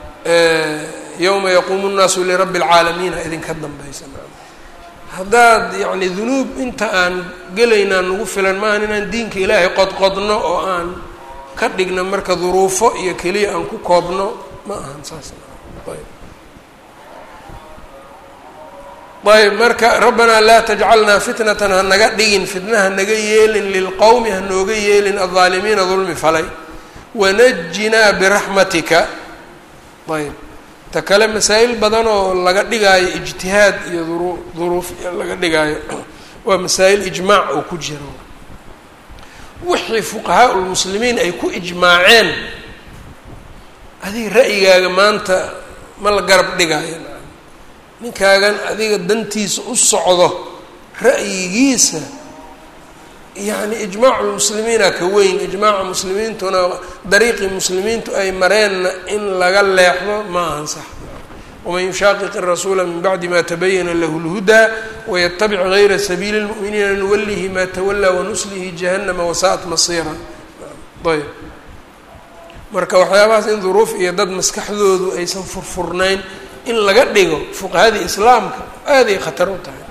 yowma yaquumu nnaasu lirabbi alcaalamiin ha idinka dambaysa nacam haddaad yacni dunuub inta aan gelaynaa nagu filan maahan inaan diinka ilaahay qodqodno oo aan ka dhigno marka duruufo iyo keliya aan ku koobno ma ahan saas ayb ayb marka rabbanaa laa tajcalnaa fitnatan ha naga dhigin fitna ha naga yeelin lilqowmi ha nooga yeelin aldaalimiina dulmi falay wanajinaa biraxmatika ayb ta kale masaa-il badan oo laga dhigaayo ijtihaad iyo duru duruuf laga dhigaayo waa masaa-il ijmaac oo ku jiro wixii fuqahaa lmuslimiin ay ku ijmaaceen adiga ra'yigaaga maanta ma la garab dhigaayo ninkaagan adiga dantiisa u socdo ra'yigiisa yacni ijmaacu lmuslimiina ka weyn ijmaaca muslimiintuna dariiqii muslimiintu ay mareenna in laga leexdo ma ahan sax waman yushaaqiq irasuula min bacdi ma tabayana lahu lhudaa wayatabic gayra sabiili lmu'miniina nuwalihi ma tawalaa wanuslihi jahannama wasaa'at masiira ayb marka waxyaabahaas in duruuf iyo dad maskaxdoodu aysan furfurnayn in laga dhigo fuqahadii islaamka aaday khatar u tahay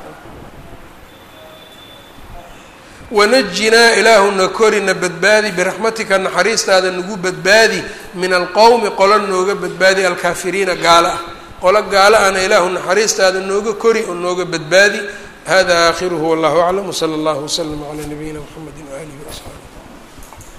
wanajinaa ilaahuna korina badbaadi biraxmatika naxariistaada nagu badbaadi min alqowmi qolo nooga badbaadi alkaafiriina gaalo ah qolo gaalo ahna ilaahu naxariistaada nooga kori oo nooga badbaadi hada aakhiruhu wallahu aclam wsala allahu waslama calaa nabiyina mxamedi waaalihi wasaxbi